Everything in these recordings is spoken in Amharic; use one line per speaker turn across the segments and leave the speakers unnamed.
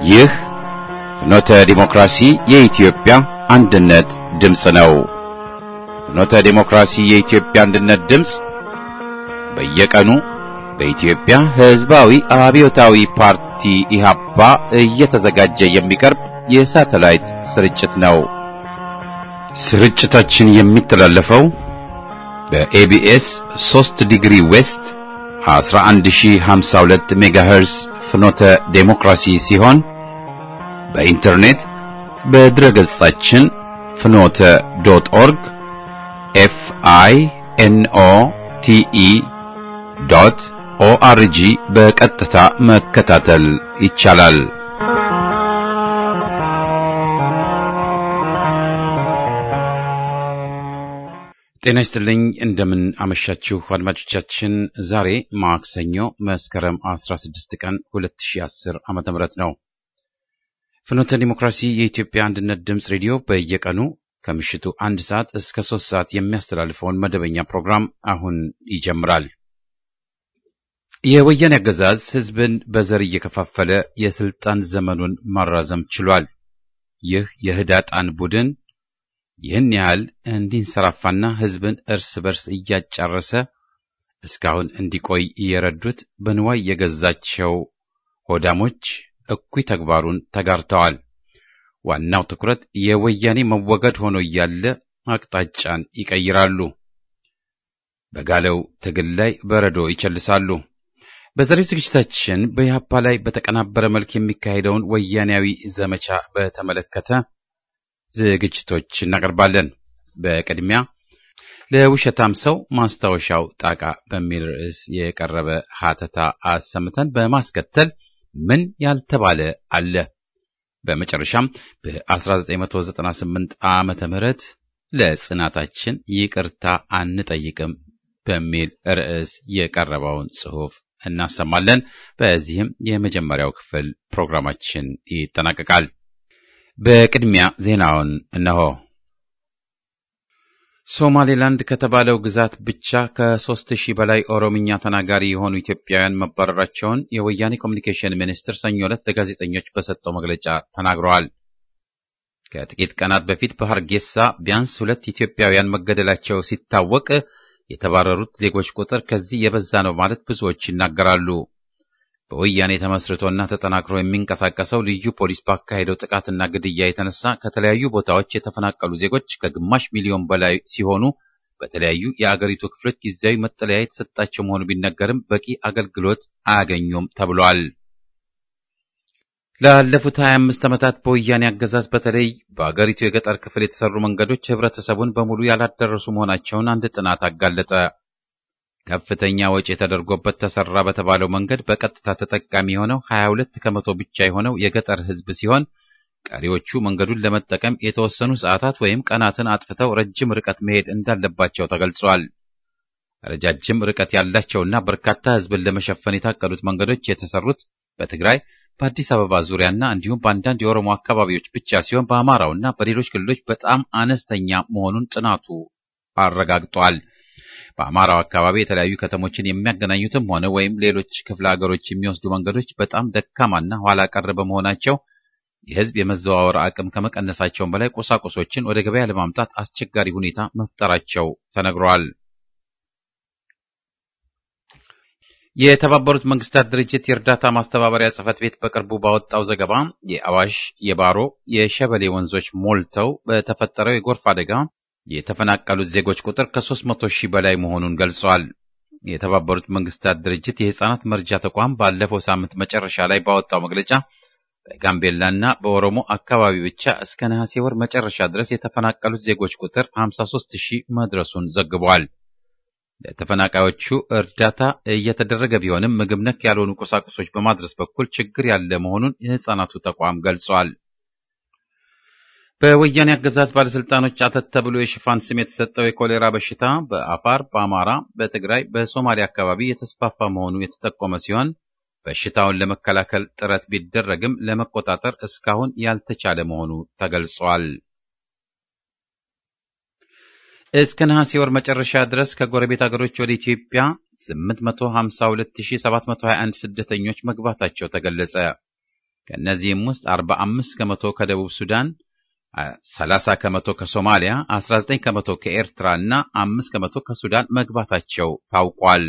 ይህ ፍኖተ ዲሞክራሲ የኢትዮጵያ አንድነት ድምፅ ነው። ፍኖተ ዲሞክራሲ የኢትዮጵያ አንድነት ድምፅ በየቀኑ በኢትዮጵያ ሕዝባዊ አብዮታዊ ፓርቲ ኢህአፓ እየተዘጋጀ የሚቀርብ የሳተላይት ስርጭት ነው። ስርጭታችን የሚተላለፈው በኤቢኤስ 3 ዲግሪ ዌስት 11052 ሜጋሄርስ ፍኖተ ዴሞክራሲ ሲሆን በኢንተርኔት በድረገጻችን ፍኖተ ዶት ኦርግ ኤፍ አይ ኤን ኦ ቲ ኢ ዶት ኦአርጂ በቀጥታ መከታተል ይቻላል። ጤና ይስጥልኝ። እንደምን አመሻችሁ አድማጮቻችን። ዛሬ ማክሰኞ መስከረም 16 ቀን 2010 ዓመተ ምህረት ነው። ፍኖተ ዲሞክራሲ የኢትዮጵያ አንድነት ድምፅ ሬዲዮ በየቀኑ ከምሽቱ አንድ ሰዓት እስከ ሶስት ሰዓት የሚያስተላልፈውን መደበኛ ፕሮግራም አሁን ይጀምራል። የወያኔ አገዛዝ ሕዝብን በዘር እየከፋፈለ የስልጣን ዘመኑን ማራዘም ችሏል። ይህ የህዳጣን ቡድን ይህን ያህል እንዲንሰራፋና ሕዝብን እርስ በርስ እያጫረሰ እስካሁን እንዲቆይ እየረዱት በንዋይ የገዛቸው ሆዳሞች እኩይ ተግባሩን ተጋርተዋል። ዋናው ትኩረት የወያኔ መወገድ ሆኖ እያለ አቅጣጫን ይቀይራሉ። በጋለው ትግል ላይ በረዶ ይቸልሳሉ። በዛሬው ዝግጅታችን በኢህአፓ ላይ በተቀናበረ መልክ የሚካሄደውን ወያኔያዊ ዘመቻ በተመለከተ ዝግጅቶች እናቀርባለን። በቅድሚያ ለውሸታም ሰው ማስታወሻው ጣቃ በሚል ርዕስ የቀረበ ሀተታ አሰምተን በማስከተል ምን ያልተባለ አለ፣ በመጨረሻም በ1998 ዓመተ ምህረት ለጽናታችን ይቅርታ አንጠይቅም በሚል ርዕስ የቀረበውን ጽሑፍ እናሰማለን። በዚህም የመጀመሪያው ክፍል ፕሮግራማችን ይጠናቀቃል። በቅድሚያ ዜናውን እነሆ። ሶማሌላንድ ከተባለው ግዛት ብቻ ከሦስት ሺህ በላይ ኦሮምኛ ተናጋሪ የሆኑ ኢትዮጵያውያን መባረራቸውን የወያኔ ኮሚኒኬሽን ሚኒስትር ሰኞ ዕለት ለጋዜጠኞች በሰጠው መግለጫ ተናግረዋል። ከጥቂት ቀናት በፊት በሐርጌሳ ቢያንስ ሁለት ኢትዮጵያውያን መገደላቸው ሲታወቅ የተባረሩት ዜጎች ቁጥር ከዚህ የበዛ ነው ማለት ብዙዎች ይናገራሉ። በወያኔ ተመስርቶና ተጠናክሮ የሚንቀሳቀሰው ልዩ ፖሊስ ባካሄደው ጥቃትና ግድያ የተነሳ ከተለያዩ ቦታዎች የተፈናቀሉ ዜጎች ከግማሽ ሚሊዮን በላይ ሲሆኑ በተለያዩ የአገሪቱ ክፍሎች ጊዜያዊ መጠለያ የተሰጣቸው መሆኑ ቢነገርም በቂ አገልግሎት አያገኙም ተብሏል። ላለፉት 25 ዓመታት በወያኔ አገዛዝ በተለይ በአገሪቱ የገጠር ክፍል የተሰሩ መንገዶች ህብረተሰቡን በሙሉ ያላደረሱ መሆናቸውን አንድ ጥናት አጋለጠ። ከፍተኛ ወጪ ተደርጎበት ተሰራ በተባለው መንገድ በቀጥታ ተጠቃሚ የሆነው 22 ከመቶ ብቻ የሆነው የገጠር ህዝብ ሲሆን ቀሪዎቹ መንገዱን ለመጠቀም የተወሰኑ ሰዓታት ወይም ቀናትን አጥፍተው ረጅም ርቀት መሄድ እንዳለባቸው ተገልጿል። ረጃጅም ርቀት ያላቸውና በርካታ ህዝብን ለመሸፈን የታቀዱት መንገዶች የተሰሩት በትግራይ በአዲስ አበባ ዙሪያና እንዲሁም በአንዳንድ የኦሮሞ አካባቢዎች ብቻ ሲሆን በአማራውና በሌሎች ክልሎች በጣም አነስተኛ መሆኑን ጥናቱ አረጋግጧል። በአማራው አካባቢ የተለያዩ ከተሞችን የሚያገናኙትም ሆነ ወይም ሌሎች ክፍለ ሀገሮች የሚወስዱ መንገዶች በጣም ደካማና ኋላ ቀር በመሆናቸው የህዝብ የመዘዋወር አቅም ከመቀነሳቸውም በላይ ቁሳቁሶችን ወደ ገበያ ለማምጣት አስቸጋሪ ሁኔታ መፍጠራቸው ተነግሯል። የተባበሩት መንግስታት ድርጅት የእርዳታ ማስተባበሪያ ጽሕፈት ቤት በቅርቡ ባወጣው ዘገባ የአዋሽ፣ የባሮ፣ የሸበሌ ወንዞች ሞልተው በተፈጠረው የጎርፍ አደጋ የተፈናቀሉት ዜጎች ቁጥር ከ300 ሺህ በላይ መሆኑን ገልጿል። የተባበሩት መንግስታት ድርጅት የህፃናት መርጃ ተቋም ባለፈው ሳምንት መጨረሻ ላይ ባወጣው መግለጫ በጋምቤላና በኦሮሞ አካባቢ ብቻ እስከ ነሐሴ ወር መጨረሻ ድረስ የተፈናቀሉት ዜጎች ቁጥር 53 ሺህ መድረሱን ዘግቧል። ለተፈናቃዮቹ እርዳታ እየተደረገ ቢሆንም ምግብ ነክ ያልሆኑ ቁሳቁሶች በማድረስ በኩል ችግር ያለ መሆኑን የህፃናቱ ተቋም ገልጿል። በወያኔ አገዛዝ ባለስልጣኖች አተት ተብሎ የሽፋን ስም የተሰጠው የኮሌራ በሽታ በአፋር፣ በአማራ፣ በትግራይ፣ በሶማሊያ አካባቢ የተስፋፋ መሆኑ የተጠቆመ ሲሆን በሽታውን ለመከላከል ጥረት ቢደረግም ለመቆጣጠር እስካሁን ያልተቻለ መሆኑ ተገልጿል። እስከ ነሐሴ ወር መጨረሻ ድረስ ከጎረቤት አገሮች ወደ ኢትዮጵያ 852721 ስደተኞች መግባታቸው ተገለጸ። ከእነዚህም ውስጥ 45 ከመቶ ከደቡብ ሱዳን፣ 30 ከመቶ ከሶማሊያ፣ 19 ከመቶ ከኤርትራ እና 5 ከመቶ ከሱዳን መግባታቸው ታውቋል።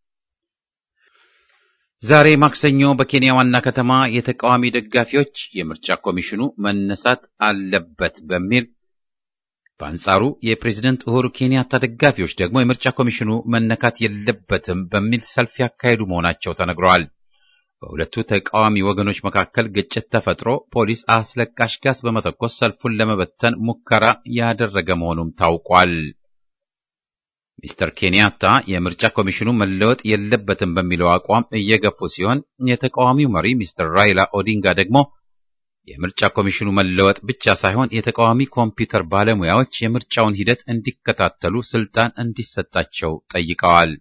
ዛሬ ማክሰኞ በኬንያ ዋና ከተማ የተቃዋሚ ደጋፊዎች የምርጫ ኮሚሽኑ መነሳት አለበት በሚል በአንጻሩ የፕሬዝደንት ኡሁሩ ኬንያታ ደጋፊዎች ደግሞ የምርጫ ኮሚሽኑ መነካት የለበትም በሚል ሰልፍ ያካሄዱ መሆናቸው ተነግረዋል። በሁለቱ ተቃዋሚ ወገኖች መካከል ግጭት ተፈጥሮ ፖሊስ አስለቃሽ ጋዝ በመተኮስ ሰልፉን ለመበተን ሙከራ ያደረገ መሆኑም ታውቋል። ሚስተር ኬንያታ የምርጫ ኮሚሽኑ መለወጥ የለበትም በሚለው አቋም እየገፉ ሲሆን የተቃዋሚው መሪ ሚስተር ራይላ ኦዲንጋ ደግሞ የምርጫ ኮሚሽኑ መለወጥ ብቻ ሳይሆን የተቃዋሚ ኮምፒውተር ባለሙያዎች የምርጫውን ሂደት እንዲከታተሉ ስልጣን እንዲሰጣቸው ጠይቀዋል።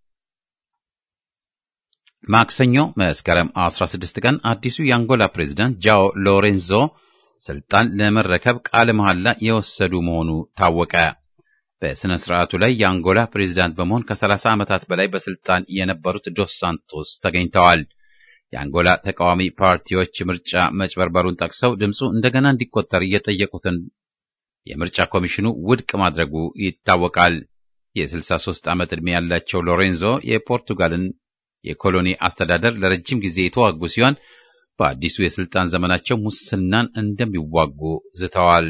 ማክሰኞ መስከረም 16 ቀን አዲሱ የአንጎላ ፕሬዝዳንት ጃኦ ሎሬንዞ ስልጣን ለመረከብ ቃለ መሐላ የወሰዱ መሆኑ ታወቀ። በሥነ ሥርዓቱ ላይ የአንጎላ ፕሬዝዳንት በመሆን ከ30 ዓመታት በላይ በስልጣን የነበሩት ዶስ ሳንቶስ ተገኝተዋል። የአንጎላ ተቃዋሚ ፓርቲዎች ምርጫ መጭበርበሩን ጠቅሰው ድምፁ እንደገና እንዲቆጠር እየጠየቁትን የምርጫ ኮሚሽኑ ውድቅ ማድረጉ ይታወቃል። የ63 ዓመት ዕድሜ ያላቸው ሎሬንዞ የፖርቱጋልን የኮሎኒ አስተዳደር ለረጅም ጊዜ የተዋጉ ሲሆን በአዲሱ የስልጣን ዘመናቸው ሙስናን እንደሚዋጉ ዝተዋል።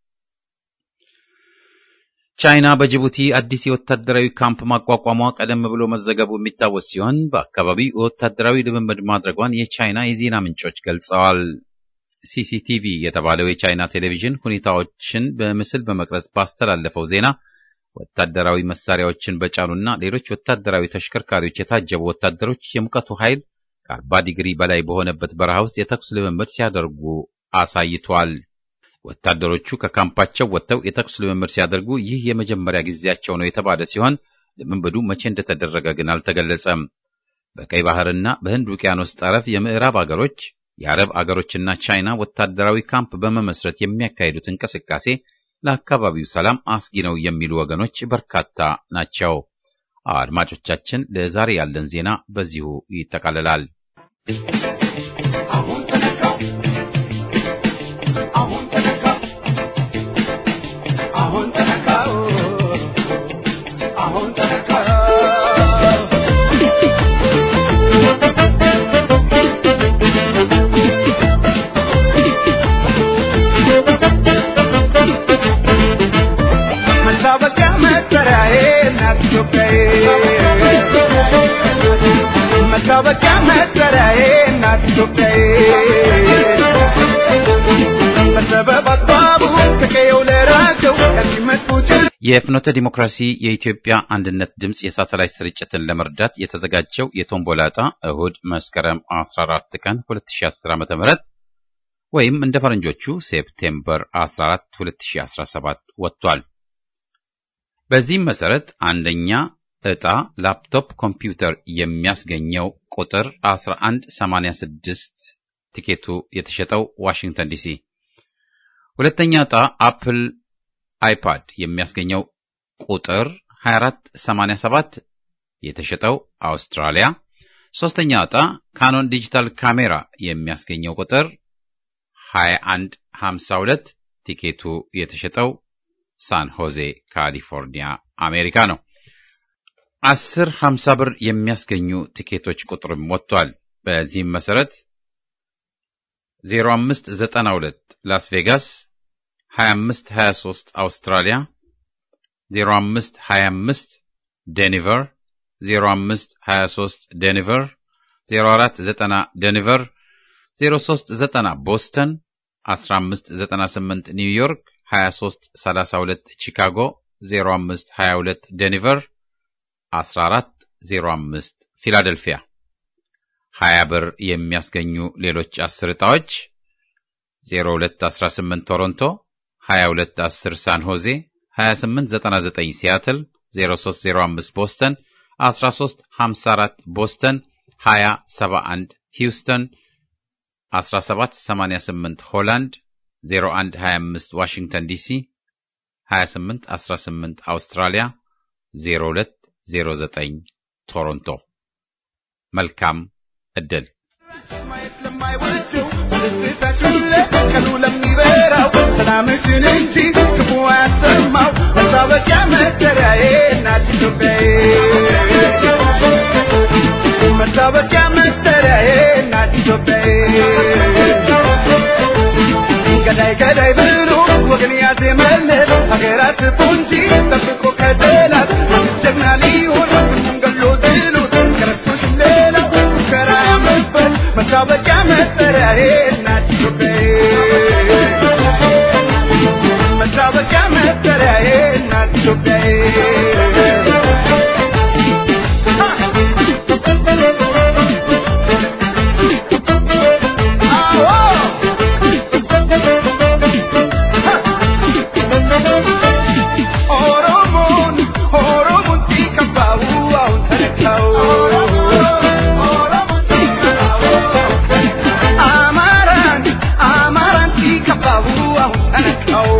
ቻይና በጅቡቲ አዲስ የወታደራዊ ካምፕ ማቋቋሟ ቀደም ብሎ መዘገቡ የሚታወስ ሲሆን በአካባቢው ወታደራዊ ልምምድ ማድረጓን የቻይና የዜና ምንጮች ገልጸዋል። ሲሲቲቪ የተባለው የቻይና ቴሌቪዥን ሁኔታዎችን በምስል በመቅረጽ ባስተላለፈው ዜና ወታደራዊ መሳሪያዎችን በጫኑና ሌሎች ወታደራዊ ተሽከርካሪዎች የታጀቡ ወታደሮች የሙቀቱ ኃይል ከአርባ ዲግሪ በላይ በሆነበት በረሃ ውስጥ የተኩስ ልምምድ ሲያደርጉ አሳይቷል። ወታደሮቹ ከካምፓቸው ወጥተው የተኩስ ልምምድ ሲያደርጉ ይህ የመጀመሪያ ጊዜያቸው ነው የተባለ ሲሆን ልምምዱ መቼ እንደተደረገ ግን አልተገለጸም። በቀይ ባህርና በህንድ ውቅያኖስ ጠረፍ የምዕራብ አገሮች፣ የአረብ አገሮችና ቻይና ወታደራዊ ካምፕ በመመስረት የሚያካሂዱት እንቅስቃሴ ለአካባቢው ሰላም አስጊ ነው የሚሉ ወገኖች በርካታ ናቸው። አድማጮቻችን፣ ለዛሬ ያለን ዜና በዚሁ ይጠቃልላል።
መታወቂያ መጠሪያዬ እናት ኢትዮጵያዬ በሰበብ አስባቡ ከቀየው ለራቸው ከሚመጡት
የፍኖተ ዲሞክራሲ የኢትዮጵያ አንድነት ድምፅ የሳተላይት ስርጭትን ለመርዳት የተዘጋጀው የቶምቦላ ዕጣ እሁድ መስከረም 14 ቀን 2010 ዓ.ም ወይም እንደ ፈረንጆቹ ሴፕቴምበር 14 2017 ወጥቷል። በዚህም መሰረት አንደኛ ዕጣ ላፕቶፕ ኮምፒውተር የሚያስገኘው ቁጥር 1186 ቲኬቱ የተሸጠው ዋሽንግተን ዲሲ። ሁለተኛ ዕጣ አፕል አይፓድ የሚያስገኘው ቁጥር 2487 የተሸጠው አውስትራሊያ። ሶስተኛ ዕጣ ካኖን ዲጂታል ካሜራ የሚያስገኘው ቁጥር 2152 ቲኬቱ የተሸጠው ሳን ሆዜ ካሊፎርኒያ አሜሪካ ነው። አስር ሀምሳ ብር የሚያስገኙ ቲኬቶች ቁጥርም ወጥቷል። በዚህም መሰረት 0592 ላስ ቬጋስ 2523 አውስትራሊያ 0525 ዴኒቨር 0523 ዴኒቨር 0490 ዴኒቨር 0390 ቦስተን 1598 ኒውዮርክ 2332 ቺካጎ 0522 ዴኒቨር 1405 ፊላደልፊያ 20 ብር የሚያስገኙ ሌሎች 10 ዕጣዎች 0218 ቶሮንቶ 2210 ሳን ሆዜ 2899 ሲያትል 0305 ቦስተን 1354 ቦስተን 2071 ሂውስተን 1788 ሆላንድ 0125 ዋሽንግተን ዲሲ 2818 አውስትራሊያ 0209 ቶሮንቶ። መልካም ዕድል።
ማየት ለማይወደው በደስታችን ላይ ቀኑ ለሚበራው ሰላምሽን እንጂ ክፉ አያሰማው መታወቂያ መጠሪያዬ እናት ኢትዮጵያዬ መታወቂያ መጠሪያዬ እናት ኢትዮጵያዬ ገዳይ ገዳይ ብሎ ወገን ያዜመለት ሀገራት ፖንጂ ጠብቆ ከጠላት ጀግና ሊሆን ሁሉም ገሎ ጥሎት ከረቶሽ ሌላው ሙከራ ያመበት መታወቂያ መጠሪያዬ እናት ኢትዮጵያዬ መታወቂያ መጠሪያዬ እናት ኢትዮጵያዬ ኦሮሞን ኦሮሞን ሲከፋው አሁን ተነካው አማራን አማራን ሲከፋው አሁን ተነካው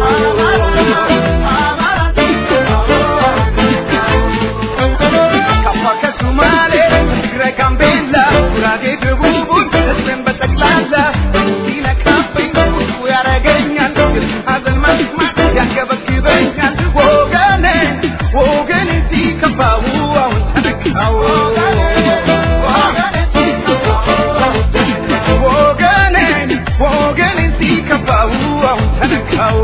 ከአፋር ከሱማሌ ትግራይ ጋምቤላ ጉራጌ ደቡቡን ህዝብን በጠቅላላ ሲነካብኝ ብዙ ያረገኛል የሱ ሀዘን መስማት ያንገበግበኛል ወገኔ ወገኔ ሲከፋው አሁን ተነካው ወገኔ ወገኔ ሲከፋው አሁን ተነካው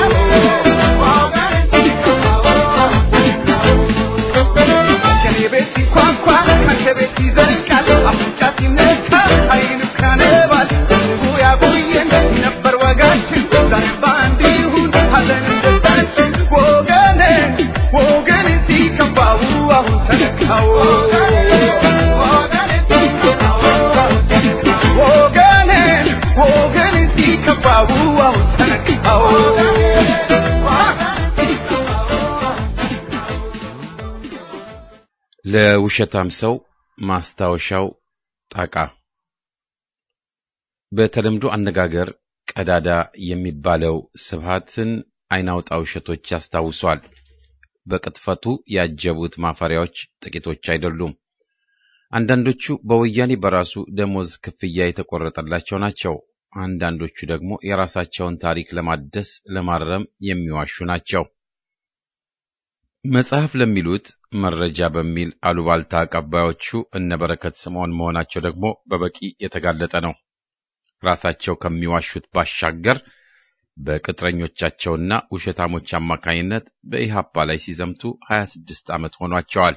ከኔ ቤት ሲኳኳ ከአንተ ቤት ይዘልቃል አፍንጫ ሲነካ አይኑ ካነባል ህዝቡ ያቆየን ነበር ወጋችን ዛሬ በአንድ ይሁን ሀዘንን ደስታችን ወገኔ ወገኔ ሲከፋው አሁን ተነካው ወገኔ ወገኔ ሲከፋው አሁን ተነካው
ለውሸታም ሰው ማስታወሻው ጣቃ። በተለምዶ አነጋገር ቀዳዳ የሚባለው ስብሃትን አይናውጣ ውሸቶች ያስታውሷል። በቅጥፈቱ ያጀቡት ማፈሪያዎች ጥቂቶች አይደሉም። አንዳንዶቹ በወያኔ በራሱ ደሞዝ ክፍያ የተቆረጠላቸው ናቸው። አንዳንዶቹ ደግሞ የራሳቸውን ታሪክ ለማደስ ለማረም የሚዋሹ ናቸው። መጽሐፍ ለሚሉት መረጃ በሚል አሉባልታ አቀባዮቹ እነ በረከት ስምዖን መሆናቸው ደግሞ በበቂ የተጋለጠ ነው። ራሳቸው ከሚዋሹት ባሻገር በቅጥረኞቻቸውና ውሸታሞች አማካኝነት በኢሃፓ ላይ ሲዘምቱ 26 ዓመት ሆኗቸዋል።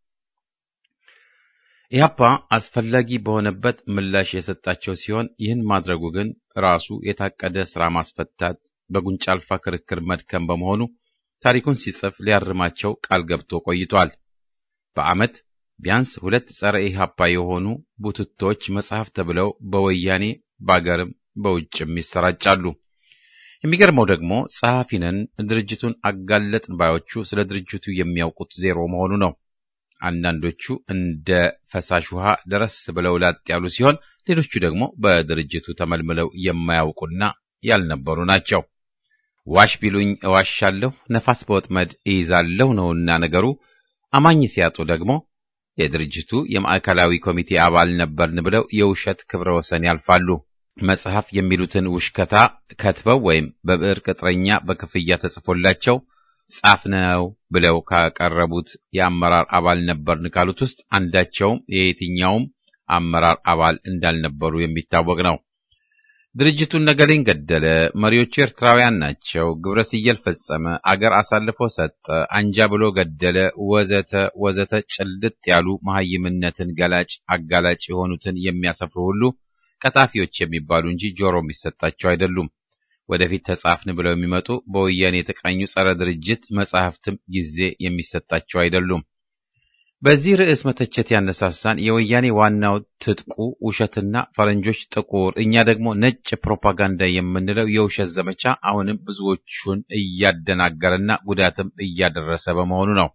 ኢሃፓ አስፈላጊ በሆነበት ምላሽ የሰጣቸው ሲሆን ይህን ማድረጉ ግን ራሱ የታቀደ ሥራ ማስፈታት፣ በጉንጫ አልፋ ክርክር መድከም በመሆኑ ታሪኩን ሲጽፍ ሊያርማቸው ቃል ገብቶ ቆይቷል። በዓመት ቢያንስ ሁለት ጸረ ኢሃፓ የሆኑ ቡትቶች መጽሐፍ ተብለው በወያኔ በአገርም በውጭም ይሰራጫሉ። የሚገርመው ደግሞ ጸሐፊ ነን ድርጅቱን አጋለጥን ባዮቹ ስለ ድርጅቱ የሚያውቁት ዜሮ መሆኑ ነው። አንዳንዶቹ እንደ ፈሳሽ ውሃ ደረስ ብለው ላጥ ያሉ ሲሆን፣ ሌሎቹ ደግሞ በድርጅቱ ተመልምለው የማያውቁና ያልነበሩ ናቸው። ዋሽ ቢሉኝ እዋሻለሁ፣ ነፋስ በወጥመድ እይዛለሁ ነውና ነገሩ። አማኝ ሲያጡ ደግሞ የድርጅቱ የማዕከላዊ ኮሚቴ አባል ነበርን ብለው የውሸት ክብረ ወሰን ያልፋሉ። መጽሐፍ የሚሉትን ውሽከታ ከትበው ወይም በብዕር ቅጥረኛ በክፍያ ተጽፎላቸው ጻፍነው ብለው ካቀረቡት የአመራር አባል ነበርን ካሉት ውስጥ አንዳቸውም የየትኛውም አመራር አባል እንዳልነበሩ የሚታወቅ ነው። ድርጅቱን ነገሌን ገደለ፣ መሪዎቹ ኤርትራውያን ናቸው፣ ግብረ ስየል ፈጸመ፣ አገር አሳልፎ ሰጠ፣ አንጃ ብሎ ገደለ፣ ወዘተ ወዘተ ጭልጥ ያሉ መሐይምነትን ገላጭ አጋላጭ የሆኑትን የሚያሰፍሩ ሁሉ ቀጣፊዎች የሚባሉ እንጂ ጆሮ የሚሰጣቸው አይደሉም። ወደፊት ተጻፍን ብለው የሚመጡ በወያኔ የተቃኙ ጸረ ድርጅት መጻሕፍትም ጊዜ የሚሰጣቸው አይደሉም። በዚህ ርዕስ መተቸት ያነሳሳን የወያኔ ዋናው ትጥቁ ውሸትና ፈረንጆች ጥቁር፣ እኛ ደግሞ ነጭ ፕሮፓጋንዳ የምንለው የውሸት ዘመቻ አሁንም ብዙዎቹን እያደናገረና ጉዳትም እያደረሰ በመሆኑ ነው።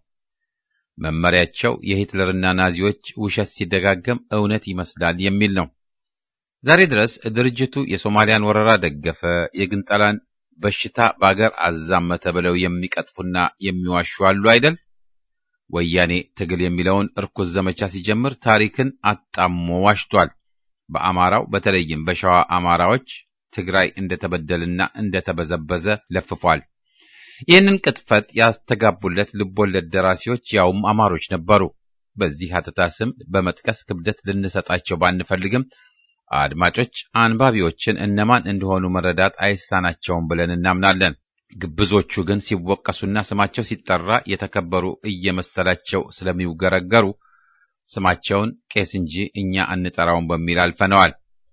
መመሪያቸው የሂትለርና ናዚዎች ውሸት ሲደጋገም እውነት ይመስላል የሚል ነው። ዛሬ ድረስ ድርጅቱ የሶማሊያን ወረራ ደገፈ፣ የግንጠላን በሽታ በአገር አዛመተ ብለው የሚቀጥፉና የሚዋሹ አሉ አይደል? ወያኔ ትግል የሚለውን እርኩስ ዘመቻ ሲጀምር ታሪክን አጣሞ ዋሽቷል። በአማራው በተለይም በሸዋ አማራዎች ትግራይ እንደተበደልና እንደተበዘበዘ ለፍፏል። ይህንን ቅጥፈት ያስተጋቡለት ልቦለድ ደራሲዎች ያውም አማሮች ነበሩ። በዚህ ሀተታ ስም በመጥቀስ ክብደት ልንሰጣቸው ባንፈልግም አድማጮች አንባቢዎችን እነማን እንደሆኑ መረዳት አይሳናቸውም ብለን እናምናለን። ግብዞቹ ግን ሲወቀሱና ስማቸው ሲጠራ የተከበሩ እየመሰላቸው ስለሚውገረገሩ ስማቸውን ቄስ እንጂ እኛ አንጠራውን በሚል አልፈነዋል።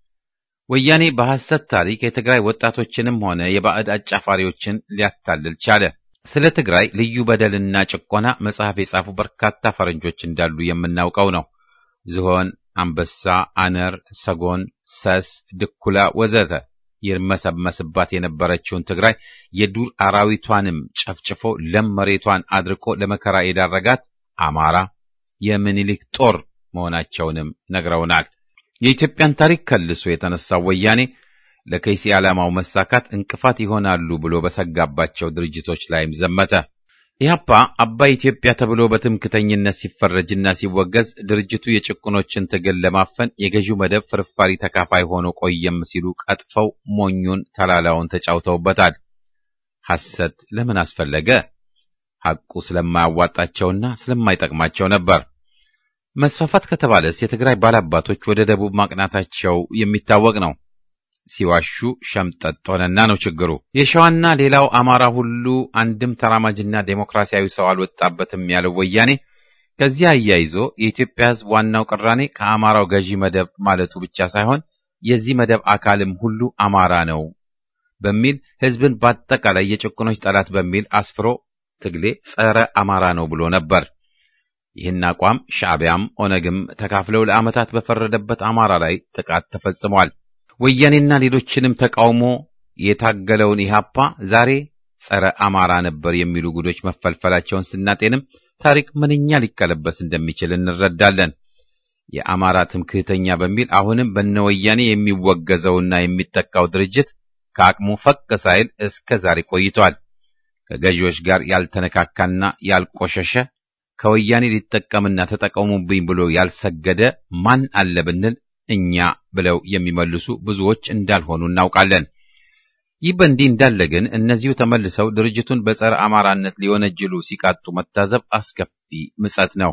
ወያኔ በሐሰት ታሪክ የትግራይ ወጣቶችንም ሆነ የባዕድ አጫፋሪዎችን ሊያታልል ቻለ። ስለ ትግራይ ልዩ በደልና ጭቆና መጽሐፍ የጻፉ በርካታ ፈረንጆች እንዳሉ የምናውቀው ነው። ዝሆን፣ አንበሳ፣ አነር፣ ሰጎን፣ ሰስ፣ ድኩላ ወዘተ ይርመሰመስባት የነበረችውን ትግራይ የዱር አራዊቷንም ጨፍጭፎ ለም መሬቷን አድርቆ ለመከራ የዳረጋት አማራ የምኒልክ ጦር መሆናቸውንም ነግረውናል። የኢትዮጵያን ታሪክ ከልሶ የተነሳው ወያኔ ለከይሲ ዓላማው መሳካት እንቅፋት ይሆናሉ ብሎ በሰጋባቸው ድርጅቶች ላይም ዘመተ። ኢህአፓ አባይ ኢትዮጵያ ተብሎ በትምክተኝነት ሲፈረጅና ሲወገዝ ድርጅቱ የጭቁኖችን ትግል ለማፈን የገዢው መደብ ፍርፋሪ ተካፋይ ሆኖ ቆየም ሲሉ ቀጥፈው ሞኙን ተላላውን ተጫውተውበታል። ሐሰት ለምን አስፈለገ? ሐቁ ስለማያዋጣቸውና ስለማይጠቅማቸው ነበር። መስፋፋት ከተባለስ የትግራይ ባላባቶች ወደ ደቡብ ማቅናታቸው የሚታወቅ ነው። ሲዋሹ ሸምጠጥ ሆነና ነው ችግሩ። የሸዋና ሌላው አማራ ሁሉ አንድም ተራማጅና ዴሞክራሲያዊ ሰው አልወጣበትም ያለው ወያኔ ከዚህ አያይዞ የኢትዮጵያ ሕዝብ ዋናው ቅራኔ ከአማራው ገዢ መደብ ማለቱ ብቻ ሳይሆን የዚህ መደብ አካልም ሁሉ አማራ ነው በሚል ሕዝብን በአጠቃላይ የጭቁኖች ጠላት በሚል አስፍሮ ትግሌ ጸረ አማራ ነው ብሎ ነበር። ይህን አቋም ሻዕቢያም ኦነግም ተካፍለው ለዓመታት በፈረደበት አማራ ላይ ጥቃት ተፈጽሟል። ወያኔና ሌሎችንም ተቃውሞ የታገለውን ኢህአፓ ዛሬ ጸረ አማራ ነበር የሚሉ ጉዶች መፈልፈላቸውን ስናጤንም ታሪክ ምንኛ ሊቀለበስ እንደሚችል እንረዳለን። የአማራ ትምክህተኛ በሚል አሁንም በነወያኔ የሚወገዘውና የሚጠቃው ድርጅት ከአቅሙ ፈቅ ሳይል እስከ ዛሬ ቆይቷል። ከገዢዎች ጋር ያልተነካካና ያልቆሸሸ ከወያኔ ሊጠቀምና ተጠቀሙብኝ ብሎ ያልሰገደ ማን አለ ብንል እኛ ብለው የሚመልሱ ብዙዎች እንዳልሆኑ እናውቃለን። ይህ በእንዲህ እንዳለ ግን እነዚሁ ተመልሰው ድርጅቱን በጸረ አማራነት ሊወነጅሉ ሲቃጡ መታዘብ አስከፊ ምጸት ነው።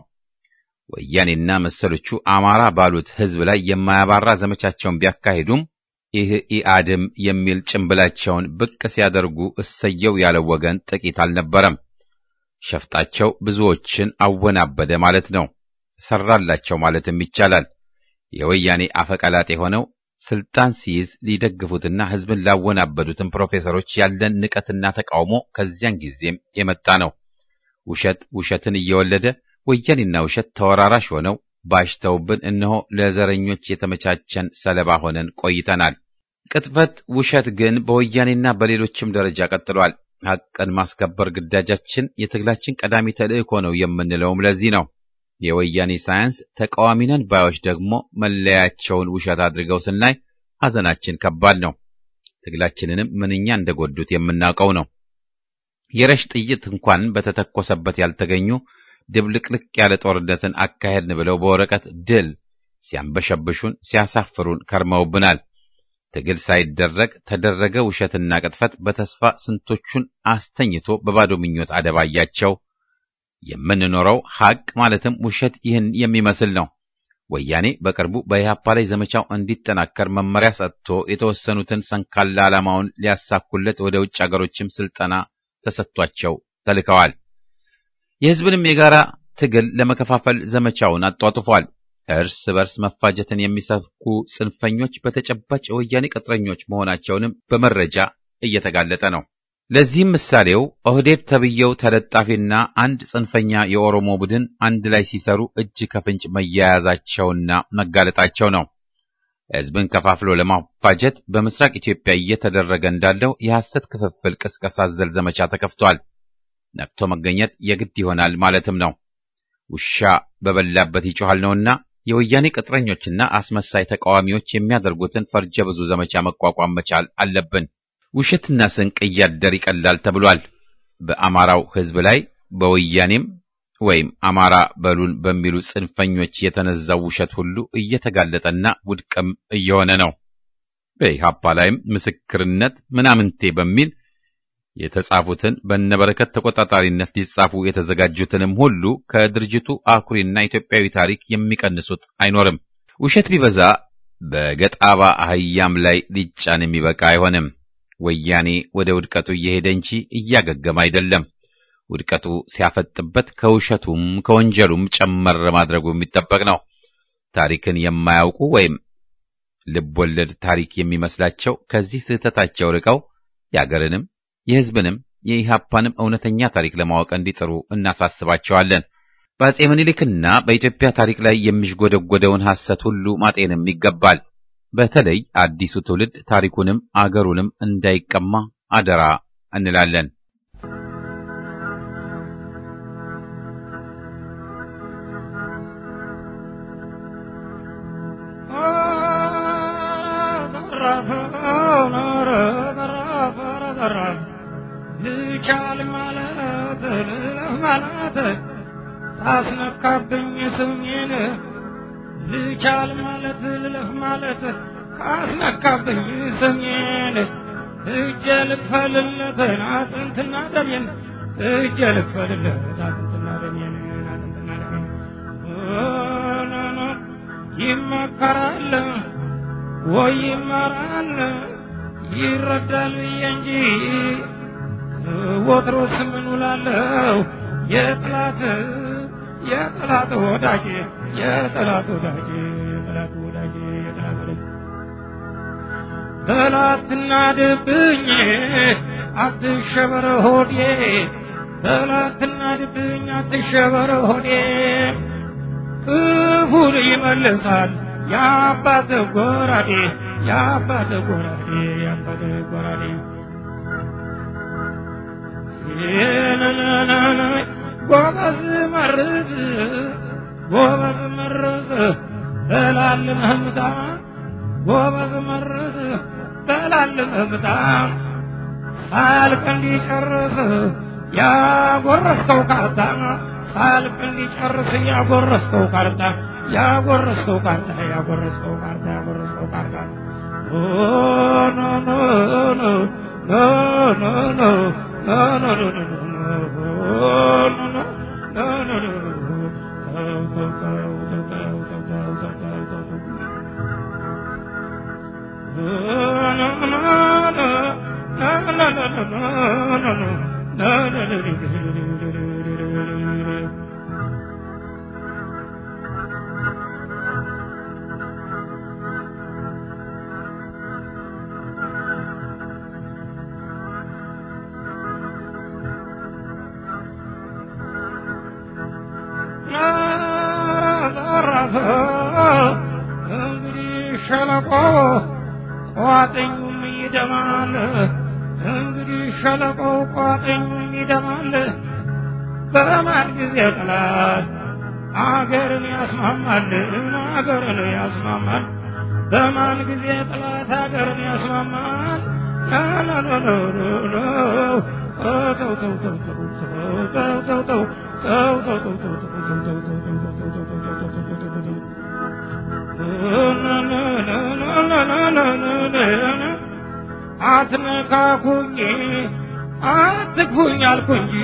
ወያኔና መሰሎቹ አማራ ባሉት ሕዝብ ላይ የማያባራ ዘመቻቸውን ቢያካሂዱም ይህ ኢአድም የሚል ጭንብላቸውን ብቅ ሲያደርጉ እሰየው ያለው ወገን ጥቂት አልነበረም። ሸፍጣቸው ብዙዎችን አወናበደ ማለት ነው። ሰራላቸው ማለትም ይቻላል። የወያኔ አፈቀላጤ የሆነው ስልጣን ሲይዝ ሊደግፉትና ሕዝብን ላወናበዱትን ፕሮፌሰሮች ያለን ንቀትና ተቃውሞ ከዚያን ጊዜም የመጣ ነው። ውሸት ውሸትን እየወለደ ወያኔና ውሸት ተወራራሽ ሆነው ባሽተውብን እነሆ ለዘረኞች የተመቻቸን ሰለባ ሆነን ቆይተናል። ቅጥፈት፣ ውሸት ግን በወያኔና በሌሎችም ደረጃ ቀጥሏል። ሐቅን ማስከበር ግዳጃችን የትግላችን ቀዳሚ ተልእኮ ነው የምንለውም ለዚህ ነው። የወያኔ ሳይንስ ተቃዋሚ ነን ባዮች ደግሞ መለያቸውን ውሸት አድርገው ስናይ ሐዘናችን ከባድ ነው። ትግላችንንም ምንኛ እንደጎዱት የምናውቀው ነው። የረሽ ጥይት እንኳን በተተኮሰበት ያልተገኙ ድብልቅልቅ ያለ ጦርነትን አካሄድን ብለው በወረቀት ድል ሲያንበሸብሹን ሲያሳፍሩን ከርመውብናል። ትግል ሳይደረግ ተደረገ ውሸትና ቅጥፈት በተስፋ ስንቶቹን አስተኝቶ በባዶ ምኞት አደባያቸው። የምንኖረው ሐቅ ማለትም ውሸት ይህን የሚመስል ነው። ወያኔ በቅርቡ በኢህአፓ ላይ ዘመቻው እንዲጠናከር መመሪያ ሰጥቶ የተወሰኑትን ሰንካላ ዓላማውን ሊያሳኩለት ወደ ውጭ አገሮችም ስልጠና ተሰጥቷቸው ተልከዋል። የሕዝብንም የጋራ ትግል ለመከፋፈል ዘመቻውን አጧጡፏል። እርስ በርስ መፋጀትን የሚሰብኩ ጽንፈኞች በተጨባጭ የወያኔ ቅጥረኞች መሆናቸውንም በመረጃ እየተጋለጠ ነው። ለዚህም ምሳሌው ኦህዴድ ተብየው ተለጣፊና አንድ ጽንፈኛ የኦሮሞ ቡድን አንድ ላይ ሲሰሩ እጅ ከፍንጭ መያያዛቸውና መጋለጣቸው ነው። ሕዝብን ከፋፍሎ ለማፋጀት በምስራቅ ኢትዮጵያ እየተደረገ እንዳለው የሐሰት ክፍፍል ቅስቀሳ አዘል ዘመቻ ተከፍቷል። ነቅቶ መገኘት የግድ ይሆናል ማለትም ነው። ውሻ በበላበት ይጮሃል ነውና የወያኔ ቅጥረኞችና አስመሳይ ተቃዋሚዎች የሚያደርጉትን ፈርጀ ብዙ ዘመቻ መቋቋም መቻል አለብን። ውሸትና ስንቅ እያደር ይቀላል ተብሏል። በአማራው ሕዝብ ላይ በወያኔም ወይም አማራ በሉን በሚሉ ጽንፈኞች የተነዛው ውሸት ሁሉ እየተጋለጠና ውድቅም እየሆነ ነው። በኢህአፓ ላይም ምስክርነት ምናምንቴ በሚል የተጻፉትን በነበረከት ተቆጣጣሪነት ሊጻፉ የተዘጋጁትንም ሁሉ ከድርጅቱ አኩሪና ኢትዮጵያዊ ታሪክ የሚቀንሱት አይኖርም። ውሸት ቢበዛ በገጣባ አህያም ላይ ሊጫን የሚበቃ አይሆንም። ወያኔ ወደ ውድቀቱ እየሄደ እንጂ እያገገመ አይደለም። ውድቀቱ ሲያፈጥበት ከውሸቱም ከወንጀሉም ጨመር ማድረጉ የሚጠበቅ ነው። ታሪክን የማያውቁ ወይም ልብ ወለድ ታሪክ የሚመስላቸው ከዚህ ስህተታቸው ርቀው የአገርንም የሕዝብንም የኢህአፓንም እውነተኛ ታሪክ ለማወቅ እንዲጥሩ እናሳስባቸዋለን። በአጼ ምኒልክና በኢትዮጵያ ታሪክ ላይ የሚሽጎደጎደውን ሐሰት ሁሉ ማጤንም ይገባል። በተለይ አዲሱ ትውልድ ታሪኩንም አገሩንም እንዳይቀማ አደራ እንላለን።
ልቻል ማለት ልለፍ ማለት አስነካብኝ ስሜን ልቻል ማለት ልለፍ ማለት አስነካብኝ ስሜን እጀ ልክፈልለት አጥንትና ደሜን እጀ ልክፈልለት አጥንትና ደሜን አጥንትና ደሜን ይመከራል ወይ ይመራል ይረዳል ብዬ እንጂ ወትሮስ ምን ውላለሁ የጠላት የጠላት ወዳጅ የጠላት ወዳጅ የጠላት ወዳጅ የጠላት ወዳጅ ጠላትና ድብኝ አትሸበር ሆዴ ጠላትና ድብኝ አትሸበር ሆዴ ክፉን ይመልሳል የአባት ጎራዴ የአባት ጎራዴ የአባት ጎራዴ ጎበዝ መርዝ ጎበዝ መርዝ በላል መህምታ ጎበዝ መርዝ በላል መህምታ ሳያልቅ እንዲጨርስ ያጎረስከው ካርታ ሳያልቅ እንዲጨርስ ያጎረስከው ካርታ ያጎረስከው ካርታ ያጎረስከው ካርታ ያጎረስከው ካርታ ኖ ኖ ኖ ኖ ኖ ኖ ኖ no no no no no no no no no እንግዲህ ሸለቆ ቋጥኙም ይደማል። እንግዲህ ሸለቆ ቋጥኙም ይደማል። በማን ጊዜ ጠላት አገርን ያስማማል፣ አገርን ያስማማል። በማን ጊዜ ጠላት አገርን ያስማማል? ተው ተው ተው ተው ተው ተው ተው ተው ተው ተው ተው አትነካኩኝ አትግፉኝ አልኩ እንጂ